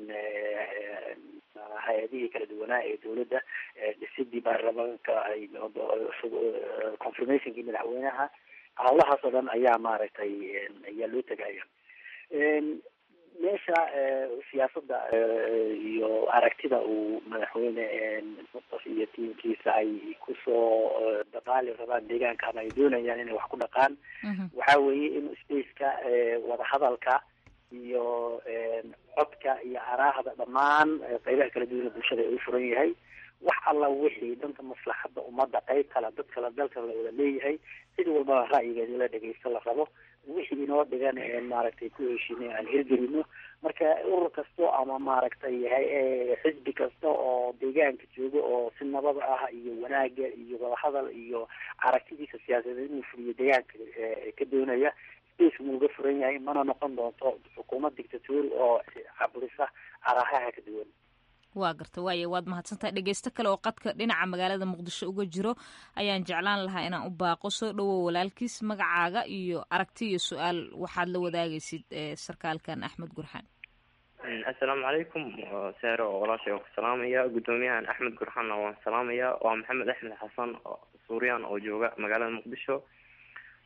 hay-adihii kala duwanaa ee dawladda dhisidii baarlamaanka ay confirmationkii madaxweynaha hawlahaas oo dhan ayaa maaragtay ayaa loo tegaya meesha siyaasada iyo aragtida uu madaxweyne mustaf iyo tiimkiisa ay kusoo dabaali rabaan deegaanka ama ay doonayaan inay wax ku dhaqaan waxa weeye in spaceka wadahadalka iyo codka iyo araahda dhammaan qeybaha kala duwana bulshada ay u furan yahay wax alla wixii dhanka maslaxadda ummadda qeyb kale dad kale dalka la wada leeyahay cid walbaba ra'yigeeda la dhegeysto la rabo wixii inoo dhigan maaragtay ku heshiinay aan hirgelino marka urur kasto ama maaragtay xisbi kasta oo deegaanka jooga oo si nabad ah iyo wanaaga iyo wadahadal iyo aragtidiisa siyaasadeed inuu fuliyo deegaanka ka doonaya space wuu uga furan yahay mana noqon doonto xukuumad dictatori oo caburisa arahaha ka duwan waa garta waaye waad mahadsantahay dhegeysto kale oo qadka dhinaca magaalada muqdisho uga jiro ayaan jeclaan lahaa inaan u baaqo soo dhowow walaalkiis magacaaga iyo aragti iyo su-aal waxaad la wadaagaysid sarkaalkan axmed gurxaan assalaamu calaykum seero oo walaashay waan ku salaamaya guddoomiyahan axmed gurxaanna waan salaamaya waa maxamed axmed xasan suuriyan oo jooga magaalada muqdisho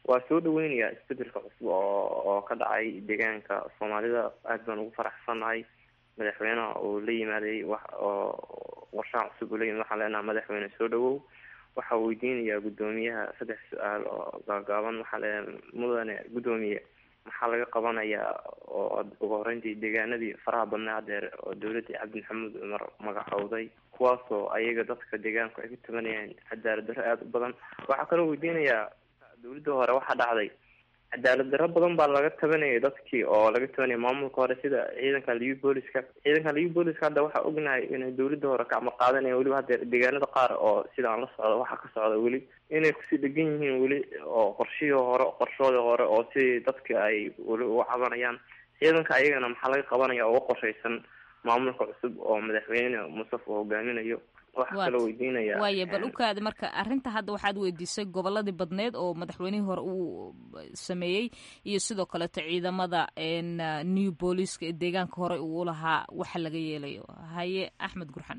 waa soo dhaweynayaa isbedelka cusub oo oo ka dhacay deegaanka soomaalida aad baan ugu faraxsannahay madaxweynaha uu la yimaaday wax oo warshaha cusub uu la yimid waxaan leenaha madaxweyne soo dhawow waxaa weydiinayaa guddoomiyaha saddex su-aal oo gaagaaban waxaa leeyahay mudane guddoomiye maxaa laga qabanayaa oo ugu horeyntii deegaanadii faraha badnaa hadeer oo dowladii cabdi maxamuud cumar magacowday kuwaasoo ayaga dadka deegaanku ay ku tabanayaan cadaalad darro aada u badan waxaa kaloo weydiinayaa dowladda hore waxaa dhacday cadaalad darro badan baa laga tabanayay dadkii oo laga tabanayay maamulka hore sida ciidanka liu booliska ciidanka liu booliska hadda waxaa ognahay inay dowladda hore kacmo qaadanaya weliba hadeer deegaanada qaar oo sidaan la socdo waxaa ka socda weli inay kusii dhegan yihiin weli oo qorshihii hore qorshoodii hore oo sidii dadka ay weli uga cabanayaan ciidanka ayagana maxaa laga qabanaya uga qorshaysan maamulka cusub oo madaxweyne musaf uu hogaaminayo waxaa kaloo weydiinaya waaye bal ukaada marka arrinta hadda waxaad weydiisay goboladii badneed oo madaxweynihii hore uu sameeyey iyo sidoo kaleeto ciidamada new booliska ee deegaanka hore uu lahaa waxa laga yeelayo haye axmed gurxan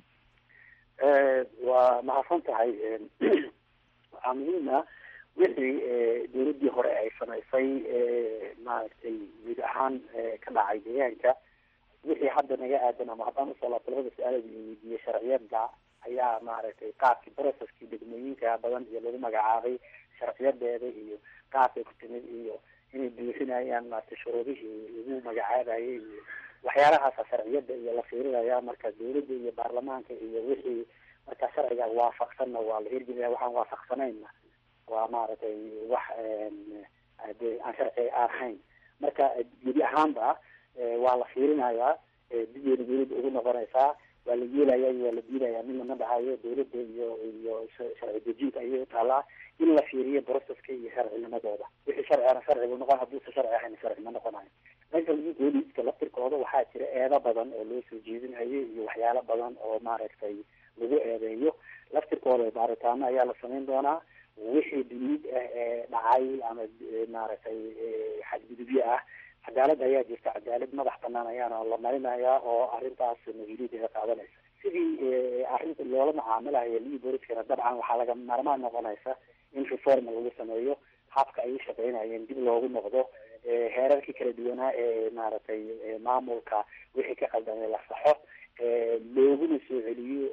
waa mahadsan tahay waxaa muhiima wixii dowladdii hore ay samaysay maaragtay guud ahaan ka dhacay deegaanka wixii hadda naga aadan ama haddaan usoo laabto labada su-aalood la weydiiyey sharciyada ayaa maaragtay qaabkii processkii degmooyinka badan iyo lagu magacaabay sharciyadeeda iyo qaabkay ku timid iyo inay buuxinayaan maaragtay shuruudihii lagu magacaabayay iyo waxyaalahaasa sharciyada iyo la fiirinaya marka dowladda iyo baarlamaanka iyo wixii marka sharciga waafaqsanna waa la hirgelaya waxaan waafaqsanayna waa maaragtay wax de aan sharci ahayn marka gebi ahaanba waa la fiirinayaa digeena dowladda ugu noqonaysaa waa la yeelaya waa la diidaya midna ma dhahayo dowladda iyo iyo sharci dejinta ayay utaalaa in la fiiriyo broceska iyo sharcinimadooda wixii sharcina sharci buu noqon hadduusa sharci ahayn sharci ma noqonayo meesha booliska laftirkooda waxaa jira eedo badan oo loo soo jeedinayo iyo waxyaalo badan oo maaragtay lagu eedeeyo laftirkooda baaritaano ayaa la samayn doonaa wixii duniid ah ee dhacay ama maaragtay xadgudubyo ah cadaalad ayaa jirta cadaalad madax banaan ayaana la marinayaa oo arrintaas mas-uuliyadeeda qaadanaysa sidii arrinta loola macaamilayo lii booliskana dabcan waxaa laga maarmaan noqonaysa in reform lagu sameeyo habka ay u shaqeynayeen dib loogu noqdo heerarkii kala duwanaa ee maaragtay maamulka wixii ka qaldamay la saxo looguna soo celiyo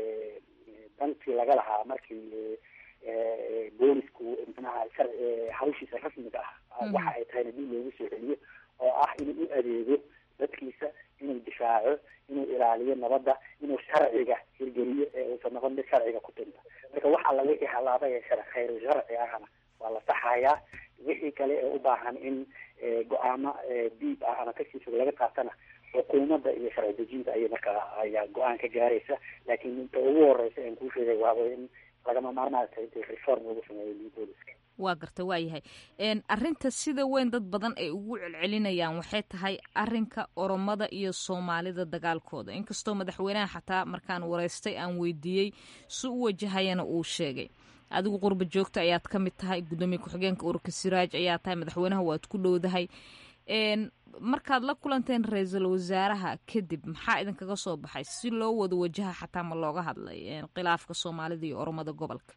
dantii laga lahaa markii boolisku manaha hawshiisa rasmiga ah waxa ay tahayna dib loogu soo celiyo oo ah inuu u adeego dadkiisa inuu difaaco inuu ilaaliyo nabadda inuu sharciga hirgeliyo ee uusan noqon mid sharciga ku tinta marka wax alla wixii halaabay ee shar khayru sharci ahna waa la saxayaa wixii kale ee u baahan in go-aamo diib ah ama kasii fog laga qaatana xukuumadda iyo sharci dejinta ayay markaa ayaa go-aan ka gaaraysa laakiin inta ugu horeysa aan kuu sheegay waaba in lagama maarmaan tahay inta reform lagu sameeyo booliska waa garta waa yahay arrinta sida weyn dad badan ay ugu celcelinayaan waxay tahay arinka oromada iyo soomaalida dagaalkooda inkastoo madaxweynaha xataa markaan wareystay aan weydiiyey si u wajahayana uu sheegay adigu qurba joogta ayaad ka mid tahay guddoomiye ku-xigeenka ururka siraaj ayaa tahay madaxweynaha waad ku dhowdahay markaad la kulanteen ra-iisul wasaaraha kadib maxaa idinkaga soo baxay si loo wada wajaha xataa ma looga hadlay khilaafka soomaalida iyo oromada gobolka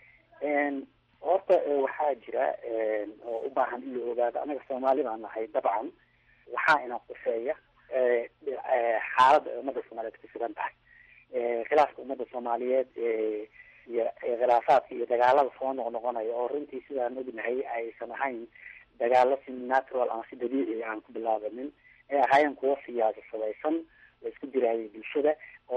horta waxaa jira oo u baahan in la ogaado anaga soomaali baan nahay dabcan waxaa ina quseeya xaaladda ay ummadda soomaaliyeed ku sugan tahay khilaafka ummadda soomaaliyeed iyo khilaafaadka iyo dagaalada soo noqnoqonaya oo runtii sidaan ognahay aysan ahayn dagaalo si natural ama si dabiici aan ku bilaabanin ay ahaayeen kuwo siyaasasadaysan la isku dirayay bulshada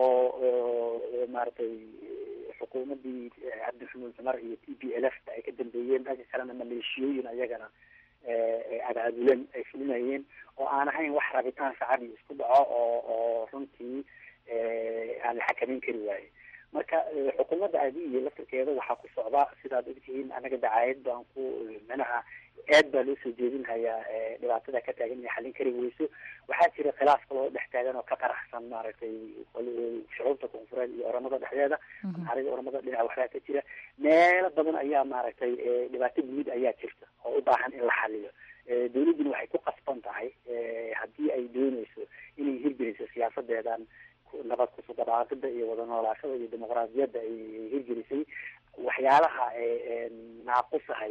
oo maaragtay xukuumadii cabdi maxamuud cumar iyo t p l f ay ka dambeeyeen dhanka kalena maleeshiyooyin ayagana abaabulan ay fulinayeen oo aan ahayn wax rabitaan shacabi isku dhaco oo oo runtii aan la xakameyn kari waaye marka xukuumadda adiiyo laftirkeeda waxaa ku socda sidaad ogtihiin anaga dacaayad baan ku manaha aad baa loo soo jeedinhayaa dhibaatada ka taagan inay xallin kari weyso waxaa jira khilaaf kaloo dhex taagan oo ka qaraxsan maaragtay shucuubta koonfureed iyo oramada dhexdeeda naxarida oramada dhinaca waxbaa ka jira meelo badan ayaa maaragtay dhibaato guud ayaa jirta oo u baahan in la xaliyo dawladduna waxay ku qasban tahay haddii ay dooneyso inay hirgeliso siyaasadeedan nabad kusudhabaaqida iyo wada noolaashada iyo dimuqraadiyadda ay hirgelisay waxyaalaha naaqusahaya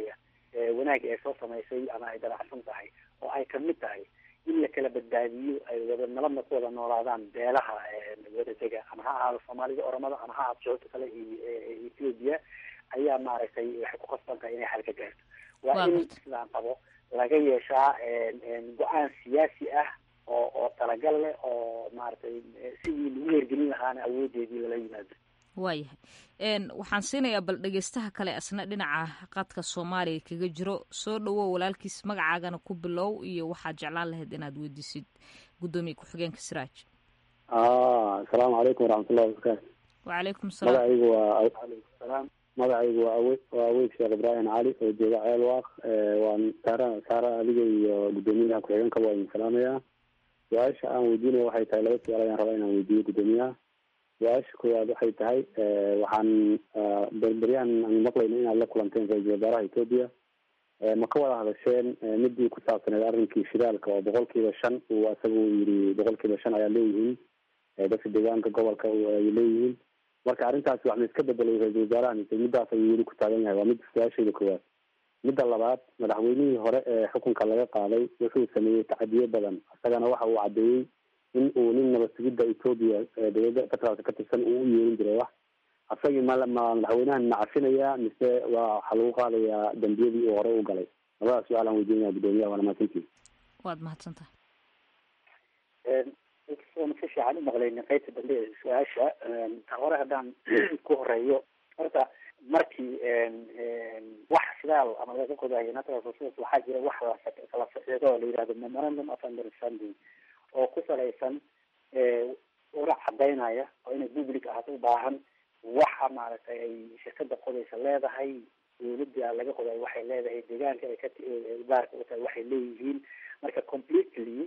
wanaagga ay soo samaysay ama ay dabacsan tahay oo ay kamid tahay in la kala badbaadiyo ay wada nabadna ku wada noolaadaan beelaha wada dega ama ha ahaado soomaalida oromada ama ha ahaado joogta kale iyo ethiopia ayaa maaragtay waxay ku qasban tahay inay xal ka gaarto waa in sidaan qabo laga yeeshaa go-aan siyaasi ah oo oo talagal leh oo maaragtay sidii lagu hergelin lahaana awoodeedii lala yimaado waayahay waxaan siinayaa bal dhegeystaha kale asna dhinaca qadka soomaaliya kaga jiro soo dhawow walaalkiis magacaagana ku bilow iyo waxaad jeclaan lahayd inaad weydiisid guddoomiye ku-xigeenka siraaj asalaamu calaykum waraxmatullahi wabarakaatu wacalaykum salaam magacaygu waa salaam magacaygu waa awe waa aweyd sheekh ibraahim cali oo jooga ceel waaq waan saara saara adiga iyo guddoomiyaha ku-xigeenka waa idin salaamayaa su-aasha aan weydiinaya waxay tahay laba su-aal ayaan rabaa inaan weydiiyo guddoomiyaha su-aasha koowaad waxay tahay waxaan berberyahan aan maqlayno inaad la kulanteen ra-iisul wasaaraha etoobiya ma ka wada hadasheen midii ku saabsaneed arrinkii shidaalka oo boqol kiiba shan uu asaga uu yidhi boqol kiiba shan ayaa leeyihiin dadka deegaanka gobolka ay leeyihiin marka arrintaasi wax ma iska bedelay ra-iisul wasaaraha mise middaas ayuu weli ku taagan yahay waa mid su-aashayda koowaad midda labaad madaxweynihii hore ee xukunka laga qaaday wuxuu sameeyey tacadiyo badan isagana waxa uu caddeeyey in uu nin nabad sugidda etoobiya dowladda federaalka ka tirsan uu u yeerin jiray wax asagii ma ma madaxweynahan ma cafinayaa mise waa waxaa lagu qaadayaa dambiyadii uu hore u galay labadaas su-aal aan weydiinaya guddoomiyaha waana mahadsantihi waad mahadsan tahay soona si fiican u maqlaynin qaybta dambe ee su-aasha ta hore haddaan ku horeeyo horta markii wax sidaal ama laga qodayo natural resource waxaa jira wax lakala socdo oo la yihahdo memorandum of understanding oo ku salaysan ura cadaynaya oo inay public ahaato u baahan waxa maaragtay ay shirkada qodaysa leedahay dawladda laga qodayo waxay leedahay deegaanka ay ka baarka u tahay waxay leeyihiin marka completely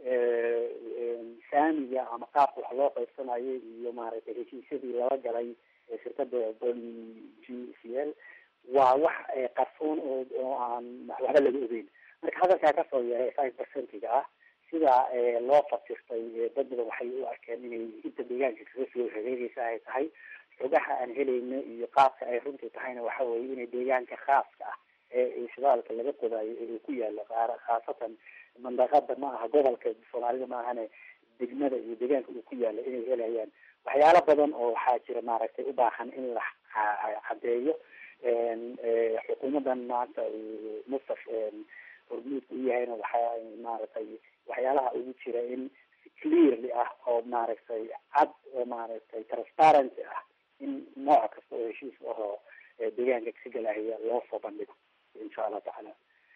saamiga ama qaabka wax loo qaybsanayo iyo maaragtay heshiisyadii lala galay shirkada g c l waa wax qarsoon oo oo aan waxba laga ogeyn marka hadalkaa kasoo yahay five percentiga ah sida loo fasirtay dad badan waxay u arkeen inay inta deegaanka kaga soo hareereysa ay tahay xogaha aan helayno iyo qaabka ay runtii tahayna waxa weeye inay deegaanka khaaska ah ee shidaalka laga qodayo ee ku yaala qaar khaasatan mandaqada ma aha gobolka soomaalida ma ahane degmada iyo deegaanka uu ku yaala inay helayaan waxyaalo badan oo waxaa jira maaragtay u baahan in la cadeeyo xukuumadan maanta mustaf hormuudka u yahayna waxaa maaragtay waxyaalaha ugu jira in clearly ah oo maaragtay cad oo maaragtay transparency ah in nooc kasta oo heshiis ahoo deegaanka ka galahaya loo soo bandhigo insha allah tacaala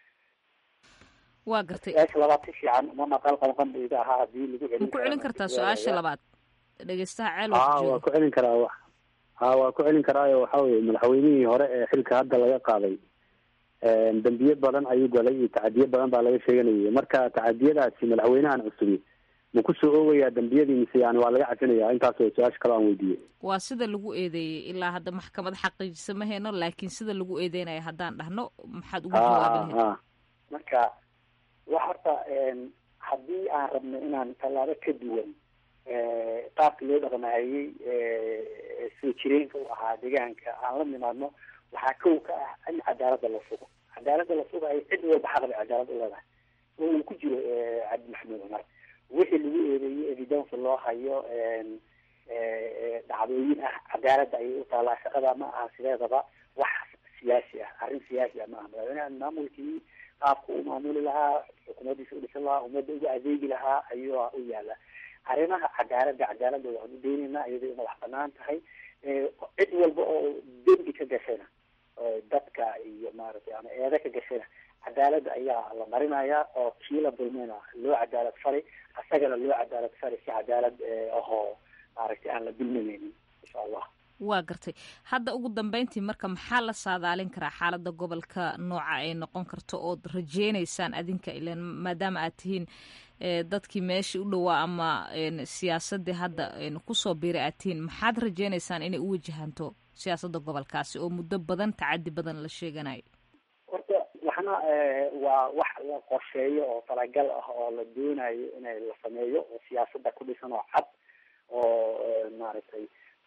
waa gartay su-aasha labaad si fiican uma maqal qalqandayda ahaa hadii lagu celin ma ku celin kartaa su-aasha labaad dhegeystaha ceel ha waa ku celin karaa wa ha waa ku celin karaayo waxa weye madaxweynihii hore ee xilka hadda laga qaaday dambiye badan ayuu galay iyo tacadiye badan baa laga sheeganayay marka tacadiyadaasi madaxweynahan cusubi ma kusoo oogayaa dambiyadii mise yani waa laga cafinaya intaas oo su-aasha kale aan weydiiyey waa sida lagu eedeeyey ilaa hadda maxkamad xaqiijisa ma heyno laakiin sida lagu eedeynaya haddaan dhahno maxaad ugu jawaabi lahayd marka wax horta haddii aan rabno inaan tallaabo ka duwan qaabka loo dhaqmahayey soo jireenka u ahaa deegaanka aan la nimaadno waxaa kow ka ah in cadaaladda la sugo cadaaladda la sugayo cid walba xaq bay cadaalad u leedahay oo uu ku jiro cabdi maxamed cumar wixii lagu eedeeyey evidence loo hayo dhacdooyin ah cadaaladda ayay u taalaa shaqada ma aha sideedaba wax siyaasi ah arrin siyaasi ah ma aha madaxweynaha maamulkii qaabka u maamuli lahaa xukuumaddiisa u dhisan lahaa ummadda uga adeegi lahaa ayuu u yaala arrimaha cadaaladda cadaaladda waxaan u daynaynaa iyadoo madax banaan tahay cid walba oo dembi ka gashayna dadka iyo maaragtay ama eeda ka gashayna cadaaladda ayaa la marinayaa oo kii la dulmayna loo cadaalad fari asagana loo cadaalad fari si cadaalad ahoo maaragtay aan la dulminaynin insha allah waa gartay hadda ugu dambeyntii marka maxaa la saadaalin karaa xaaladda gobolka nooca ay noqon karto ood rajeynaysaan adinka ilan maadaama aad tihiin dadkii meeshii u dhowaa ama siyaasadii hadda kusoo biiray aad tihiin maxaad rajeynaysaan inay u wajahanto siyaasadda gobolkaasi oo muddo badan tacadi badan la sheeganayo horta waxna waa wax la qorsheeyo oo talagal ah oo la doonayo inay la sameeyo oo siyaasadda ku dhisan oo cad oo maaragtay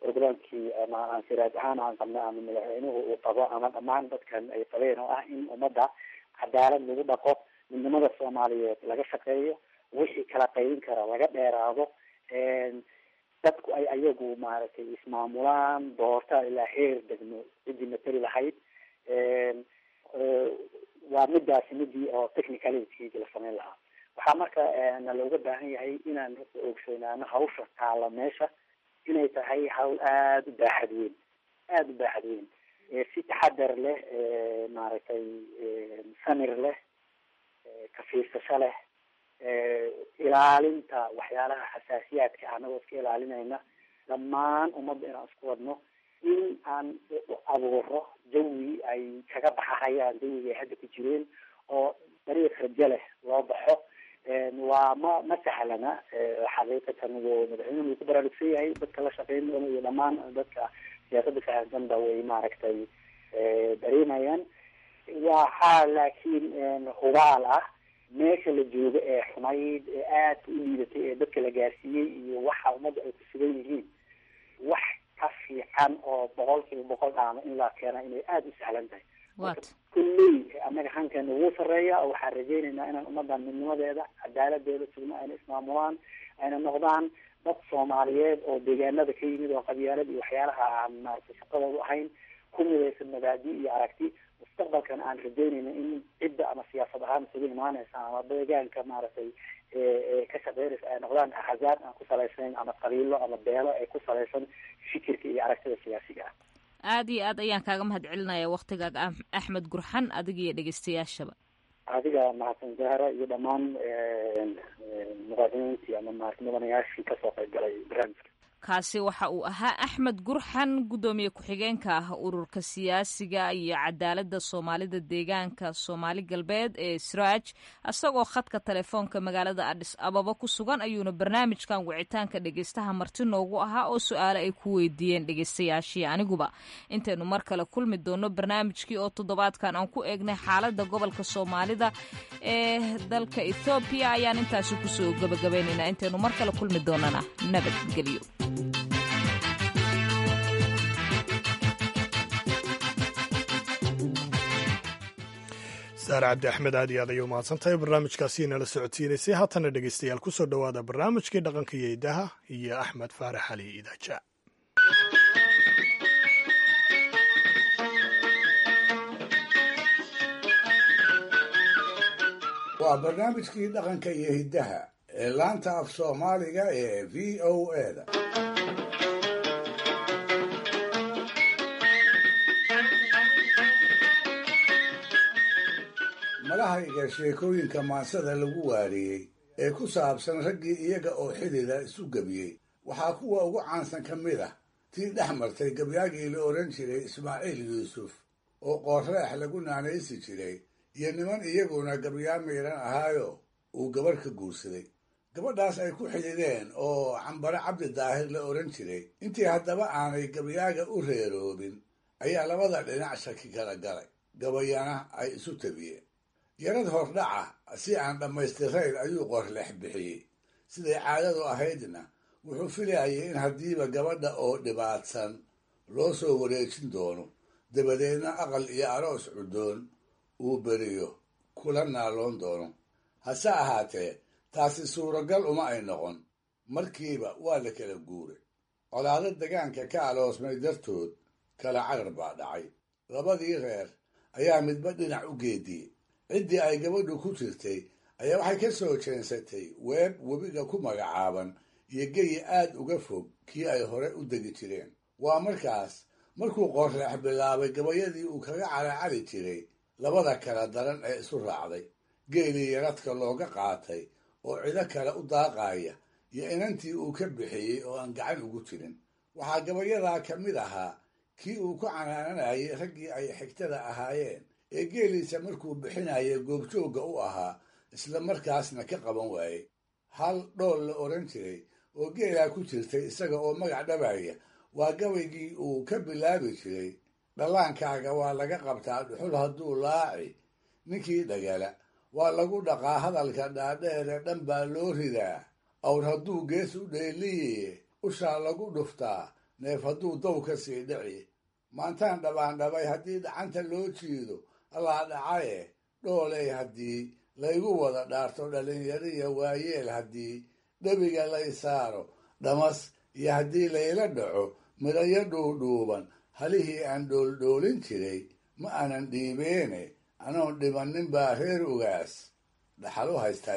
programkii ama aan siraaj ahaan aan qabnay ama madaxweynuhu uu qabo ama dhammaan dadkan ay qabeen oo ah in ummadda cadaalad lagu dhaqo midnimada soomaaliyeed laga shaqeeyo wixii kala qaybin kara laga dheeraado dadku ay ayagu maaragtay ismaamulaan doorta ilaa heer degmo ciddii matali lahayd waa midaasi midii oo technicalitygi la sameyn lahaa waxaa marka na looga baahan yahay inaan ogsoonaano hawsha taala meesha inay tahay hawl aada u baaxad weyn aada u baaxad weyn si taxadar leh maaragtay samir leh ka fiirsasho leh ilaalinta waxyaalaha xasaasiyaadka anagoo iska ilaalinayna dhammaan ummadda inaan isku wadno in aan abuuro jawi ay kaga baxahayaan jawiga ay hadda ku jireen oo dariiq rajo leh loo baxo waa ma ma sahlana xaqiiqatan w madaxweynuhu wuu ku baraarugsan yahay dadka la shaqeyn doona iyo dhammaan dadka siyaasadda kahasanba way maaragtay dareemayaan waxaa laakiin hubaal ah meesha la joogo ee xumayd ee aadka u liidatay ee dadka la gaarsiiyey iyo waxa ummadda ay ku sugan yihiin wax ka fiican oo boqol kiiba boqol dhaama in la keena inay aada u sahlan tahay kulley annaga hankeena wuu sareeya oo waxaan rajaynaynaa inaan ummadan midnimadeeda cadaaladeeda sugno ayna ismaamulaan ayna noqdaan dad soomaaliyeed oo deegaanada ka yimid oo qabyaalad iyo waxyaalaha aan maaragtay shaqadoodu ahayn ku midaysan mabaadi iyo aragti mustaqbalkan aan rajaynayna in cidda ama siyaasad ahaan isugu imaanaysa ama deegaanka maaragtay ka shaqeynaysa ay noqdaan axzaab aan ku salaysayn ama qabiilo ama beelo ay ku salaysan fikirka iyo aragtida siyaasiga ah aada iyo aad ayaan kaaga mahad celinaya waktigaaga axmed gurxan adiga iyo dhegeystayaashaba adiga mahadsan zahra iyo dhammaan muqaadimiintii ama maarata mudanayaashii kasoo qayb galay barnaamijka kaasi waxa uu ahaa axmed gurxan guddoomiye ku-xigeenka ah ururka siyaasiga iyo cadaaladda soomaalida deegaanka soomaali galbeed ee sraaj isagoo khadka telefoonka magaalada adhis ababa ku sugan ayuuna barnaamijkan wicitaanka dhegeystaha marti noogu ahaa oo su-aale ay ku weydiiyeen dhegeystayaashii aniguba intaynu mar kale kulmi doono barnaamijkii oo toddobaadkan aan ku eegnay xaaladda gobolka soomaalida ee dalka ethoobiya ayaan intaasi kusoo gabagabaynaynaa intaynu mar kale kulmi doonana nabadgelyo saare cabdi axmed aad iyo aad ayay umahadsantahay barnaamijkaasi nala socodsiinaysay haatana dhegeystayaal kusoo dhowaada barnaamijkii dhaqanka iyo idaha iyo axmed faarax ali idaaja waa barnaamijkii dhaqanka iyo hiddaha ee laanta af soomaaliga ee v o eda malahayga sheekooyinka maansada lagu waariyey ee ku saabsan raggii iyaga oo xidida isu gebiyey waxaa kuwa ugu caansan ka mid ah tii dhex martay gabyaagii la odhan jiray ismaaciil yuusuf oo qoorreex lagu naanaysi jiray iyo niman iyaguna gabyaa miidhan ahaayo uu gabarh ka guursaday gabadhaas ay ku xidideen oo cambare cabdi daahir la odhan jiray intii haddaba aanay gabyaaga u reeroobin ayaa labada dhinac shaki kala galay gabayana ay isu tabiyeen yarad hordhaca si aan dhammaystirayn ayuu qorlex bixiyey siday caadadu ahaydna wuxuu filayay in haddiiba gabadha oo dhibaatsan loo soo wareejin doono dabadeedna aqal iyo aroos cuddoon uu beriyo kula naaloon doono hase ahaatee taasi suuragal uma ay noqon markiiba waa la kala guuray colaado degaanka ka aloosmay dartood kala carar baa dhacay labadii reer ayaa midba dhinac u geediyey ciddii ay gabadhu ku jirtay ayaa waxay ka soo jeensatay weeb webiga ku magacaaban iyo geyi aad uga fog kii ay hore u degi jireen waa markaas markuu qorreex bilaabay gabayadii uu kaga calacali jiray labada kala daran ee isu raacday geelii yaradka looga qaatay oo cido kale u daaqaaya iyo inantii uu ka bixiyey oo aan gacan ugu jirin waxaa gabayadaa ka mid ahaa kii uu ku canaananayay raggii ay xigtada ahaayeen ee geeliisa markuu bixinaya goobjoogga u ahaa isla markaasna ka qaban waayey hal dhool la odhan jiray oo geelaa ku jirtay isaga oo magac dhabaya waa gabaygii uu ka bilaabi jiray dhallaankaaga waa laga qabtaa dhuxul hadduu laaci ninkii dhagala waa lagu dhaqaa hadalka dhaadheere dhan baa loo ridaa awr hadduu gees u dheeliye ushaa lagu dhuftaa neef hadduu dow ka sii dhici maantaan dhabaandhabay haddii dhacanta loo jiido allaa dhacaye dhooley haddii laygu wada dhaarto dhallinyariya waayeel haddii dhebiga lay saaro dhamas iyo haddii layla dhaco midhayo dhuudhuuban halihii aan dhooldhoolin jiray ma aanan dhiibeene anoon dhibannin baa reer ugaas dhaxal u haystaa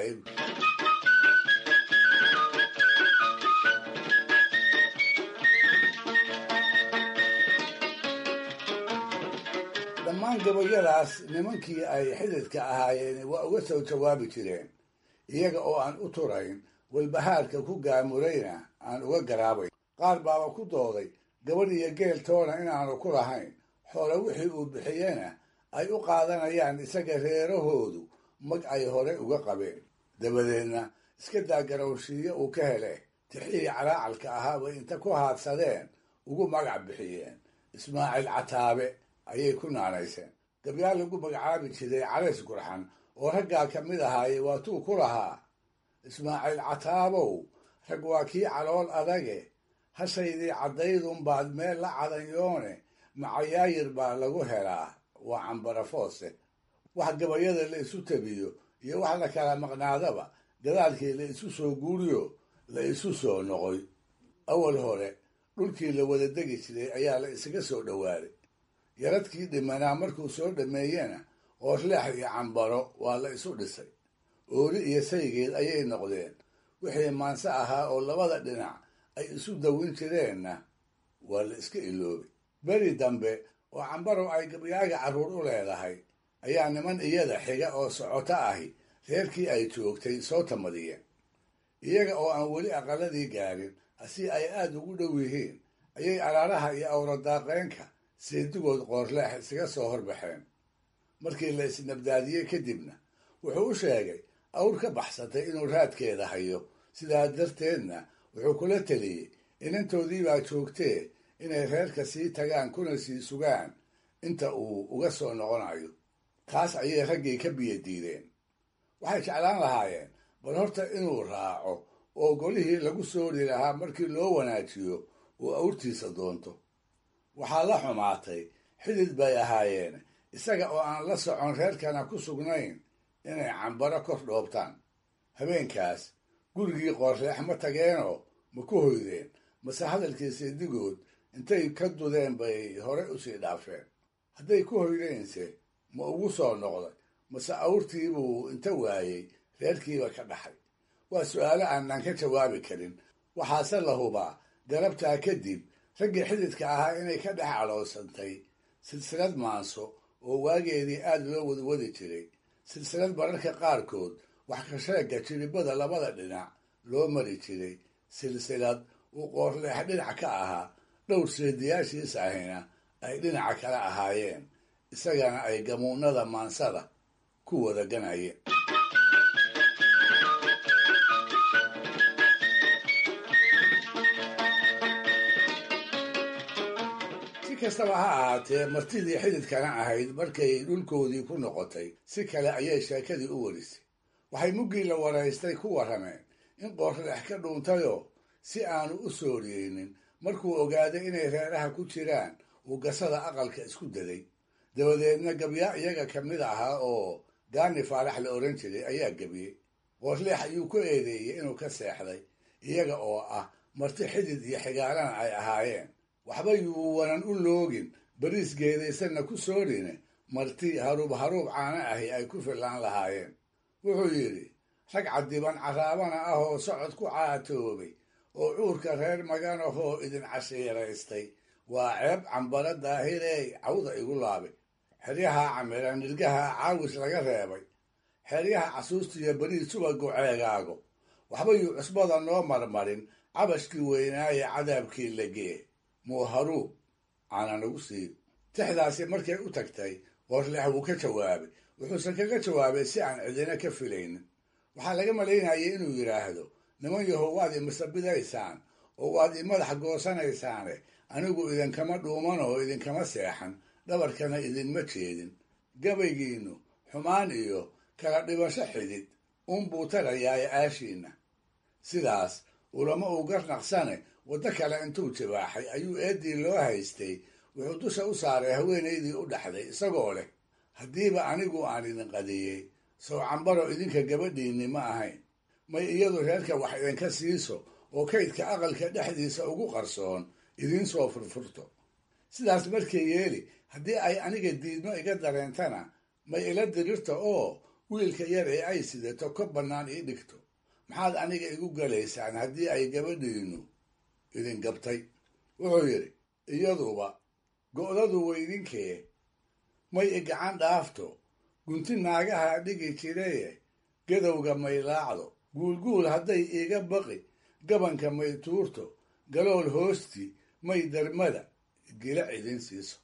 dhammaan gabayadaas nimankii ay xididka ahaayeen waa uga soo jawaabi jireen iyaga oo aan u turayn walbahaarka ku gaamurayna aan uga garaabayn qaar baaba ku dooday gabadh iyo geel toona inaanu ku lahayn xoole wixii uu bixiyena ay u qaadanayaan isaga reerahoodu mag ay hore uga qabeen dabadeedna iska daa garowshiiyo uu ka hele tixihii calaacalka ahaa bay inta ku haadsadeen ugu magac bixiyeen ismaaciil cataabe ayay ku naanayseen gabyaal lagu magacaabi jiray calays gurxan oo raggaa ka mid ahaaye waatuu ku lahaa ismaaciil cataabow rag waa kii calool adage hashaydii caddaydunbaad meel la cadanyoone macayaayir baa lagu helaa waa cambarafoose wax gabayada la isu tabiyo iyo wax la kala maqnaadaba gadaalkii la isu soo guuriyo la isu soo noqoy awal hore dhulkii la wada degi jiray ayaa la isaga soo dhowaaday yaradkii dhimanaa markuu soo dhameeyena oorleex iyo cambaro waa la isu dhisay ooli iyo saygeed ayay noqdeen wixii maanse ahaa oo labada dhinac ay isu dawin jireenna waa la iska iloobay beri dambe oo cambarow ay gabyaaga carruur u leedahay ayaa niman iyada xiga oo socoto ahi reerkii ay joogtay soo tamadiyeen iyaga oo aan weli aqaladii gaarin si ay aada ugu dhow yihiin ayay araaraha iyo awradaaqeenka seedigood qoorleex isaga soo horbaxeen markii la isnabdaadiyey kadibna wuxuu u sheegay awr ka baxsatay inuu raadkeeda hayo sidaa darteedna wuxuu kula teliyey inantoodiibaa joogtee inay reerka sii tagaan kuna sii sugaan inta uu uga soo noqonayo taas ayay raggii ka biyo diideen waxay jeclaan lahaayeen bal horta inuu raaco oo golihii lagu soori lahaa markii loo wanaajiyo uu awrtiisa doonto waxaa la xumaatay xidid bay ahaayeen isaga oo aan la socon reerkana ku sugnayn inay cambaro kor dhoobtaan habeenkaas gurigii qoorleex ma tageenoo ma ku hoydeen mase hadalkii seedigood intay ka dudeen bay hore usii dhaafeen hadday ku hoydeense ma ugu soo noqday mase awrtiibuu inta waayey reerkiiba ka dhaxay waa su'aalo aanan ka jawaabi karin waxaase la hubaa galabtaa kadib raggii xididka ahaa inay ka dhex cadhoosantay silsilad maanso oo waageedii aada loo wadwadi jiray silsilad mararka qaarkood wax ka sheegga jiribada labada dhinac loo mari jiray silsilad uu qoorleex dhinac ka ahaa dhowr seediyaashiis ahina ay dhinaca kale ahaayeen isagana ay gamuunada maansada ku wada ganayeen si kastaba ha ahaatee martidii xididkana ahayd markay dhulkoodii ku noqotay si kale ayay sheekadii u warisay waxay muggii la waraystay ku warrameen in qoorleex ka dhuuntayoo si aanu u sooriyeynin markuu ogaaday inay reeraha ku jiraan uu gasada aqalka isku daday dabadeedna gabyaa iyaga ka mid ahaa oo gaani faarax la odhan jiray ayaa gebiyey qoorleex ayuu ku eedeeyey inuu ka seexday iyaga oo ah marti xidid iyo xigaalana ay ahaayeen waxba yuu wanan u loogin bariis geedaysanna ku soorine marti haruub haruub caana ahi ay ku fillaan lahaayeen wuxuu yidhi rag cadiban caraabana ah oo socod ku caatoobay oo cuurka reer maganahoo idin cashiiraystay waa ceeb cambaro daahirey cawda igu laabay xeryaha camiran nirgaha caawis laga reebay xeryaha casuustiyo beriis subagu ceegaago waxba yuu cusbada noo marmarin cabashkii weynaaye cadaabkii legee muu haruub caana nagu siiyo tixdaasi markay u tagtay qoorleex wuu ka jawaabay wuxuuse kaga jawaabay si aan cidina ka filaynin waxaa laga malaynayay inuu yidhaahdo niman yahow waad imasabidaysaan oo waad i madax goosanaysaane anigu idinkama dhuuman oo idinkama seexan dhabarkana idinma jeedin gabaygiinnu xumaan iyo kala dhibasho xidid unbuu tarayaaye aashiinna sidaas ulama uu garnaqsane waddo kale intuu jibaaxay ayuu eeddii loo haystay wuxuu dusha u saaray haweenaydii u dhaxday isagoo leh haddiiba anigu aan idin qadiyey sow cambaro idinka gabadhiinni ma ahayn may iyadu reerka wax idinka siiso oo kaydka aqalka dhexdiisa ugu qarsoon idiin soo furfurto sidaas markay yeeli haddii ay aniga diidmo iga dareentana may ila dirirto oo wiilka yar ee ay sidato ka bannaan ii dhigto maxaad aniga igu galaysaan haddii ay gabadhiinnu idin gabtay wuxuu yidhi iyaduba go'dadu weydinkee may i gacan dhaafto gunti naagaha dhigi jireye gadowga may laacdo guulguul hadday iiga baqi gabanka may tuurto galool hoostii may darmada gila idin siiso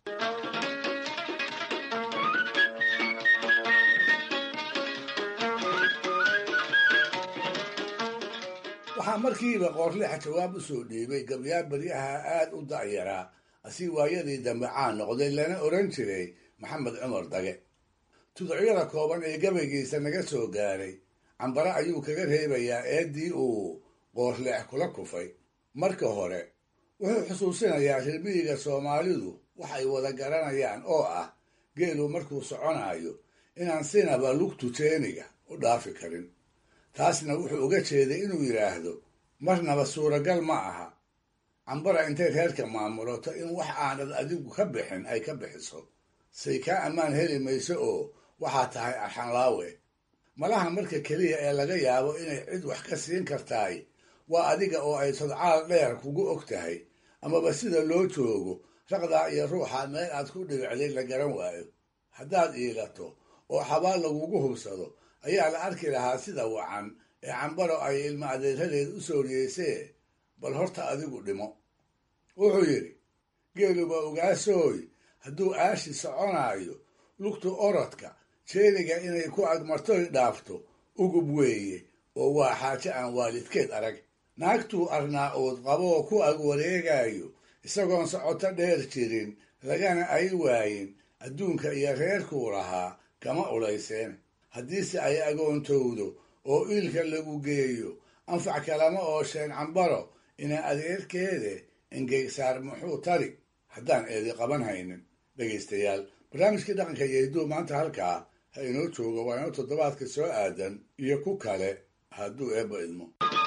waxaa markiiba qoorleexa jawaab u soo dhiibay gabyaar baryaha aad u da'yaraa asii waayadii dambe caan noqday lana oran jiray maxamed cumar dage tuducyada kooban ee gabaygiisa naga soo gaaray cambare ayuu kaga reebayaa eeddii uu qoorleex kula kufay marka hore wuxuu xusuusinayaa rirmiyiga soomaalidu wax ay wada garanayaan oo ah geelu markuu soconayo inaan sinaba lugtu jeeniga u dhaafi karin taasna wuxuu uga jeeday inuu yidhaahdo marnaba suuragal ma aha cambara intay reerka maamulato in wax aanad adigu ka bixin ay ka bixiso say kaa ammaan heli mayso oo waxaa tahay arxanlaawe malaha marka keliya ee laga yaabo inay cid wax ka siin kartaay waa adiga oo ay sodcaal dheer kugu og tahay amaba sida loo joogo raqdaa iyo ruuxa meel aad ku dhibicday la garan waayo haddaad iilato oo xabaal lagugu hubsado ayaa la arki lahaa sida wacan ee cambaro ay ilma adeeradeed u sooriyeysee bal horta adigu dhimo wuxuu yidhi geeluba ogaasooy hadduu aashi soconaayo lugtu orodka jeeniga inay ku agmartoy dhaafto ugub weeye oo waa xaaje aan waalidkeed arag naagtuu arnaa uud qaboo ku ag wareegayo isagoon socoto dheer jirin lagana ay waayin adduunka iyo reerkuu lahaa kama ulayseen haddiise ay agoontowdo oo iilka lagu geeyo anfac kalama oosheen cambaro ina adeerkeede engeysaar muxuu tari haddaan eedi qaban haynin dhegaystayaal barnaamijkii dhaqanka iyo hidduu maanta halkaa ha inoo joogo waa inoo toddobaadka soo aadan iyo ku kale hadduu eebba idmo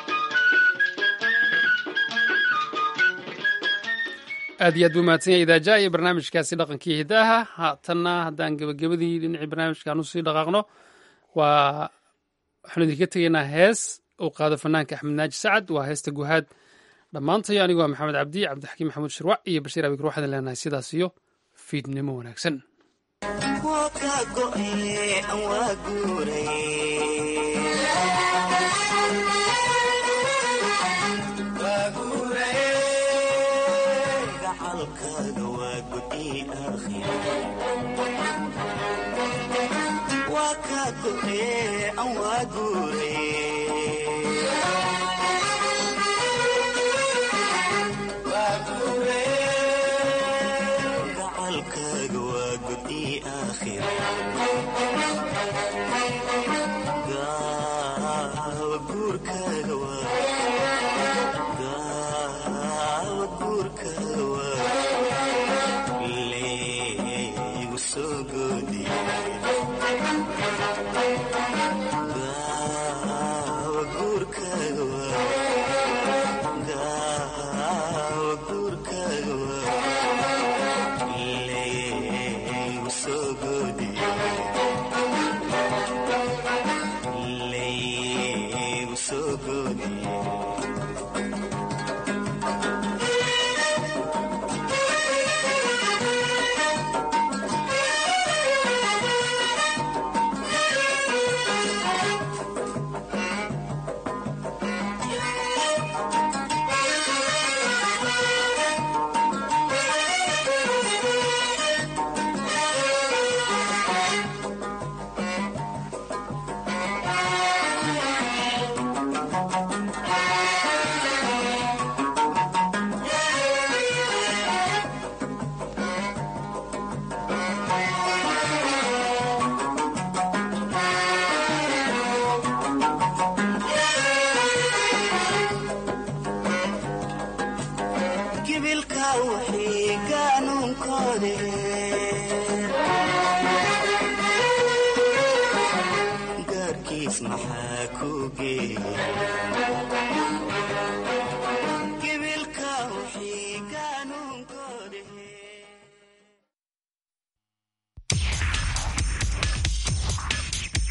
aad iyo aad buu mahadsan yahay idaaja iyo barnaamijkaasi dhaqankii hidaaha haatanna haddaan gebagabadii dhinacii barnaamijkan usii dhaqaaqno waa waxaanu idinka tegaynaa hees uu qaado fanaanka axmed naaji sacad waa heesta guhaad dhammaantayo anigu waa maxamed cabdi cabdixakiim maxamuud shirwac iyo bashiir abikr waxaan leenahay sidaas iyo fiidnimo wanaagsan maxaa ku geeyey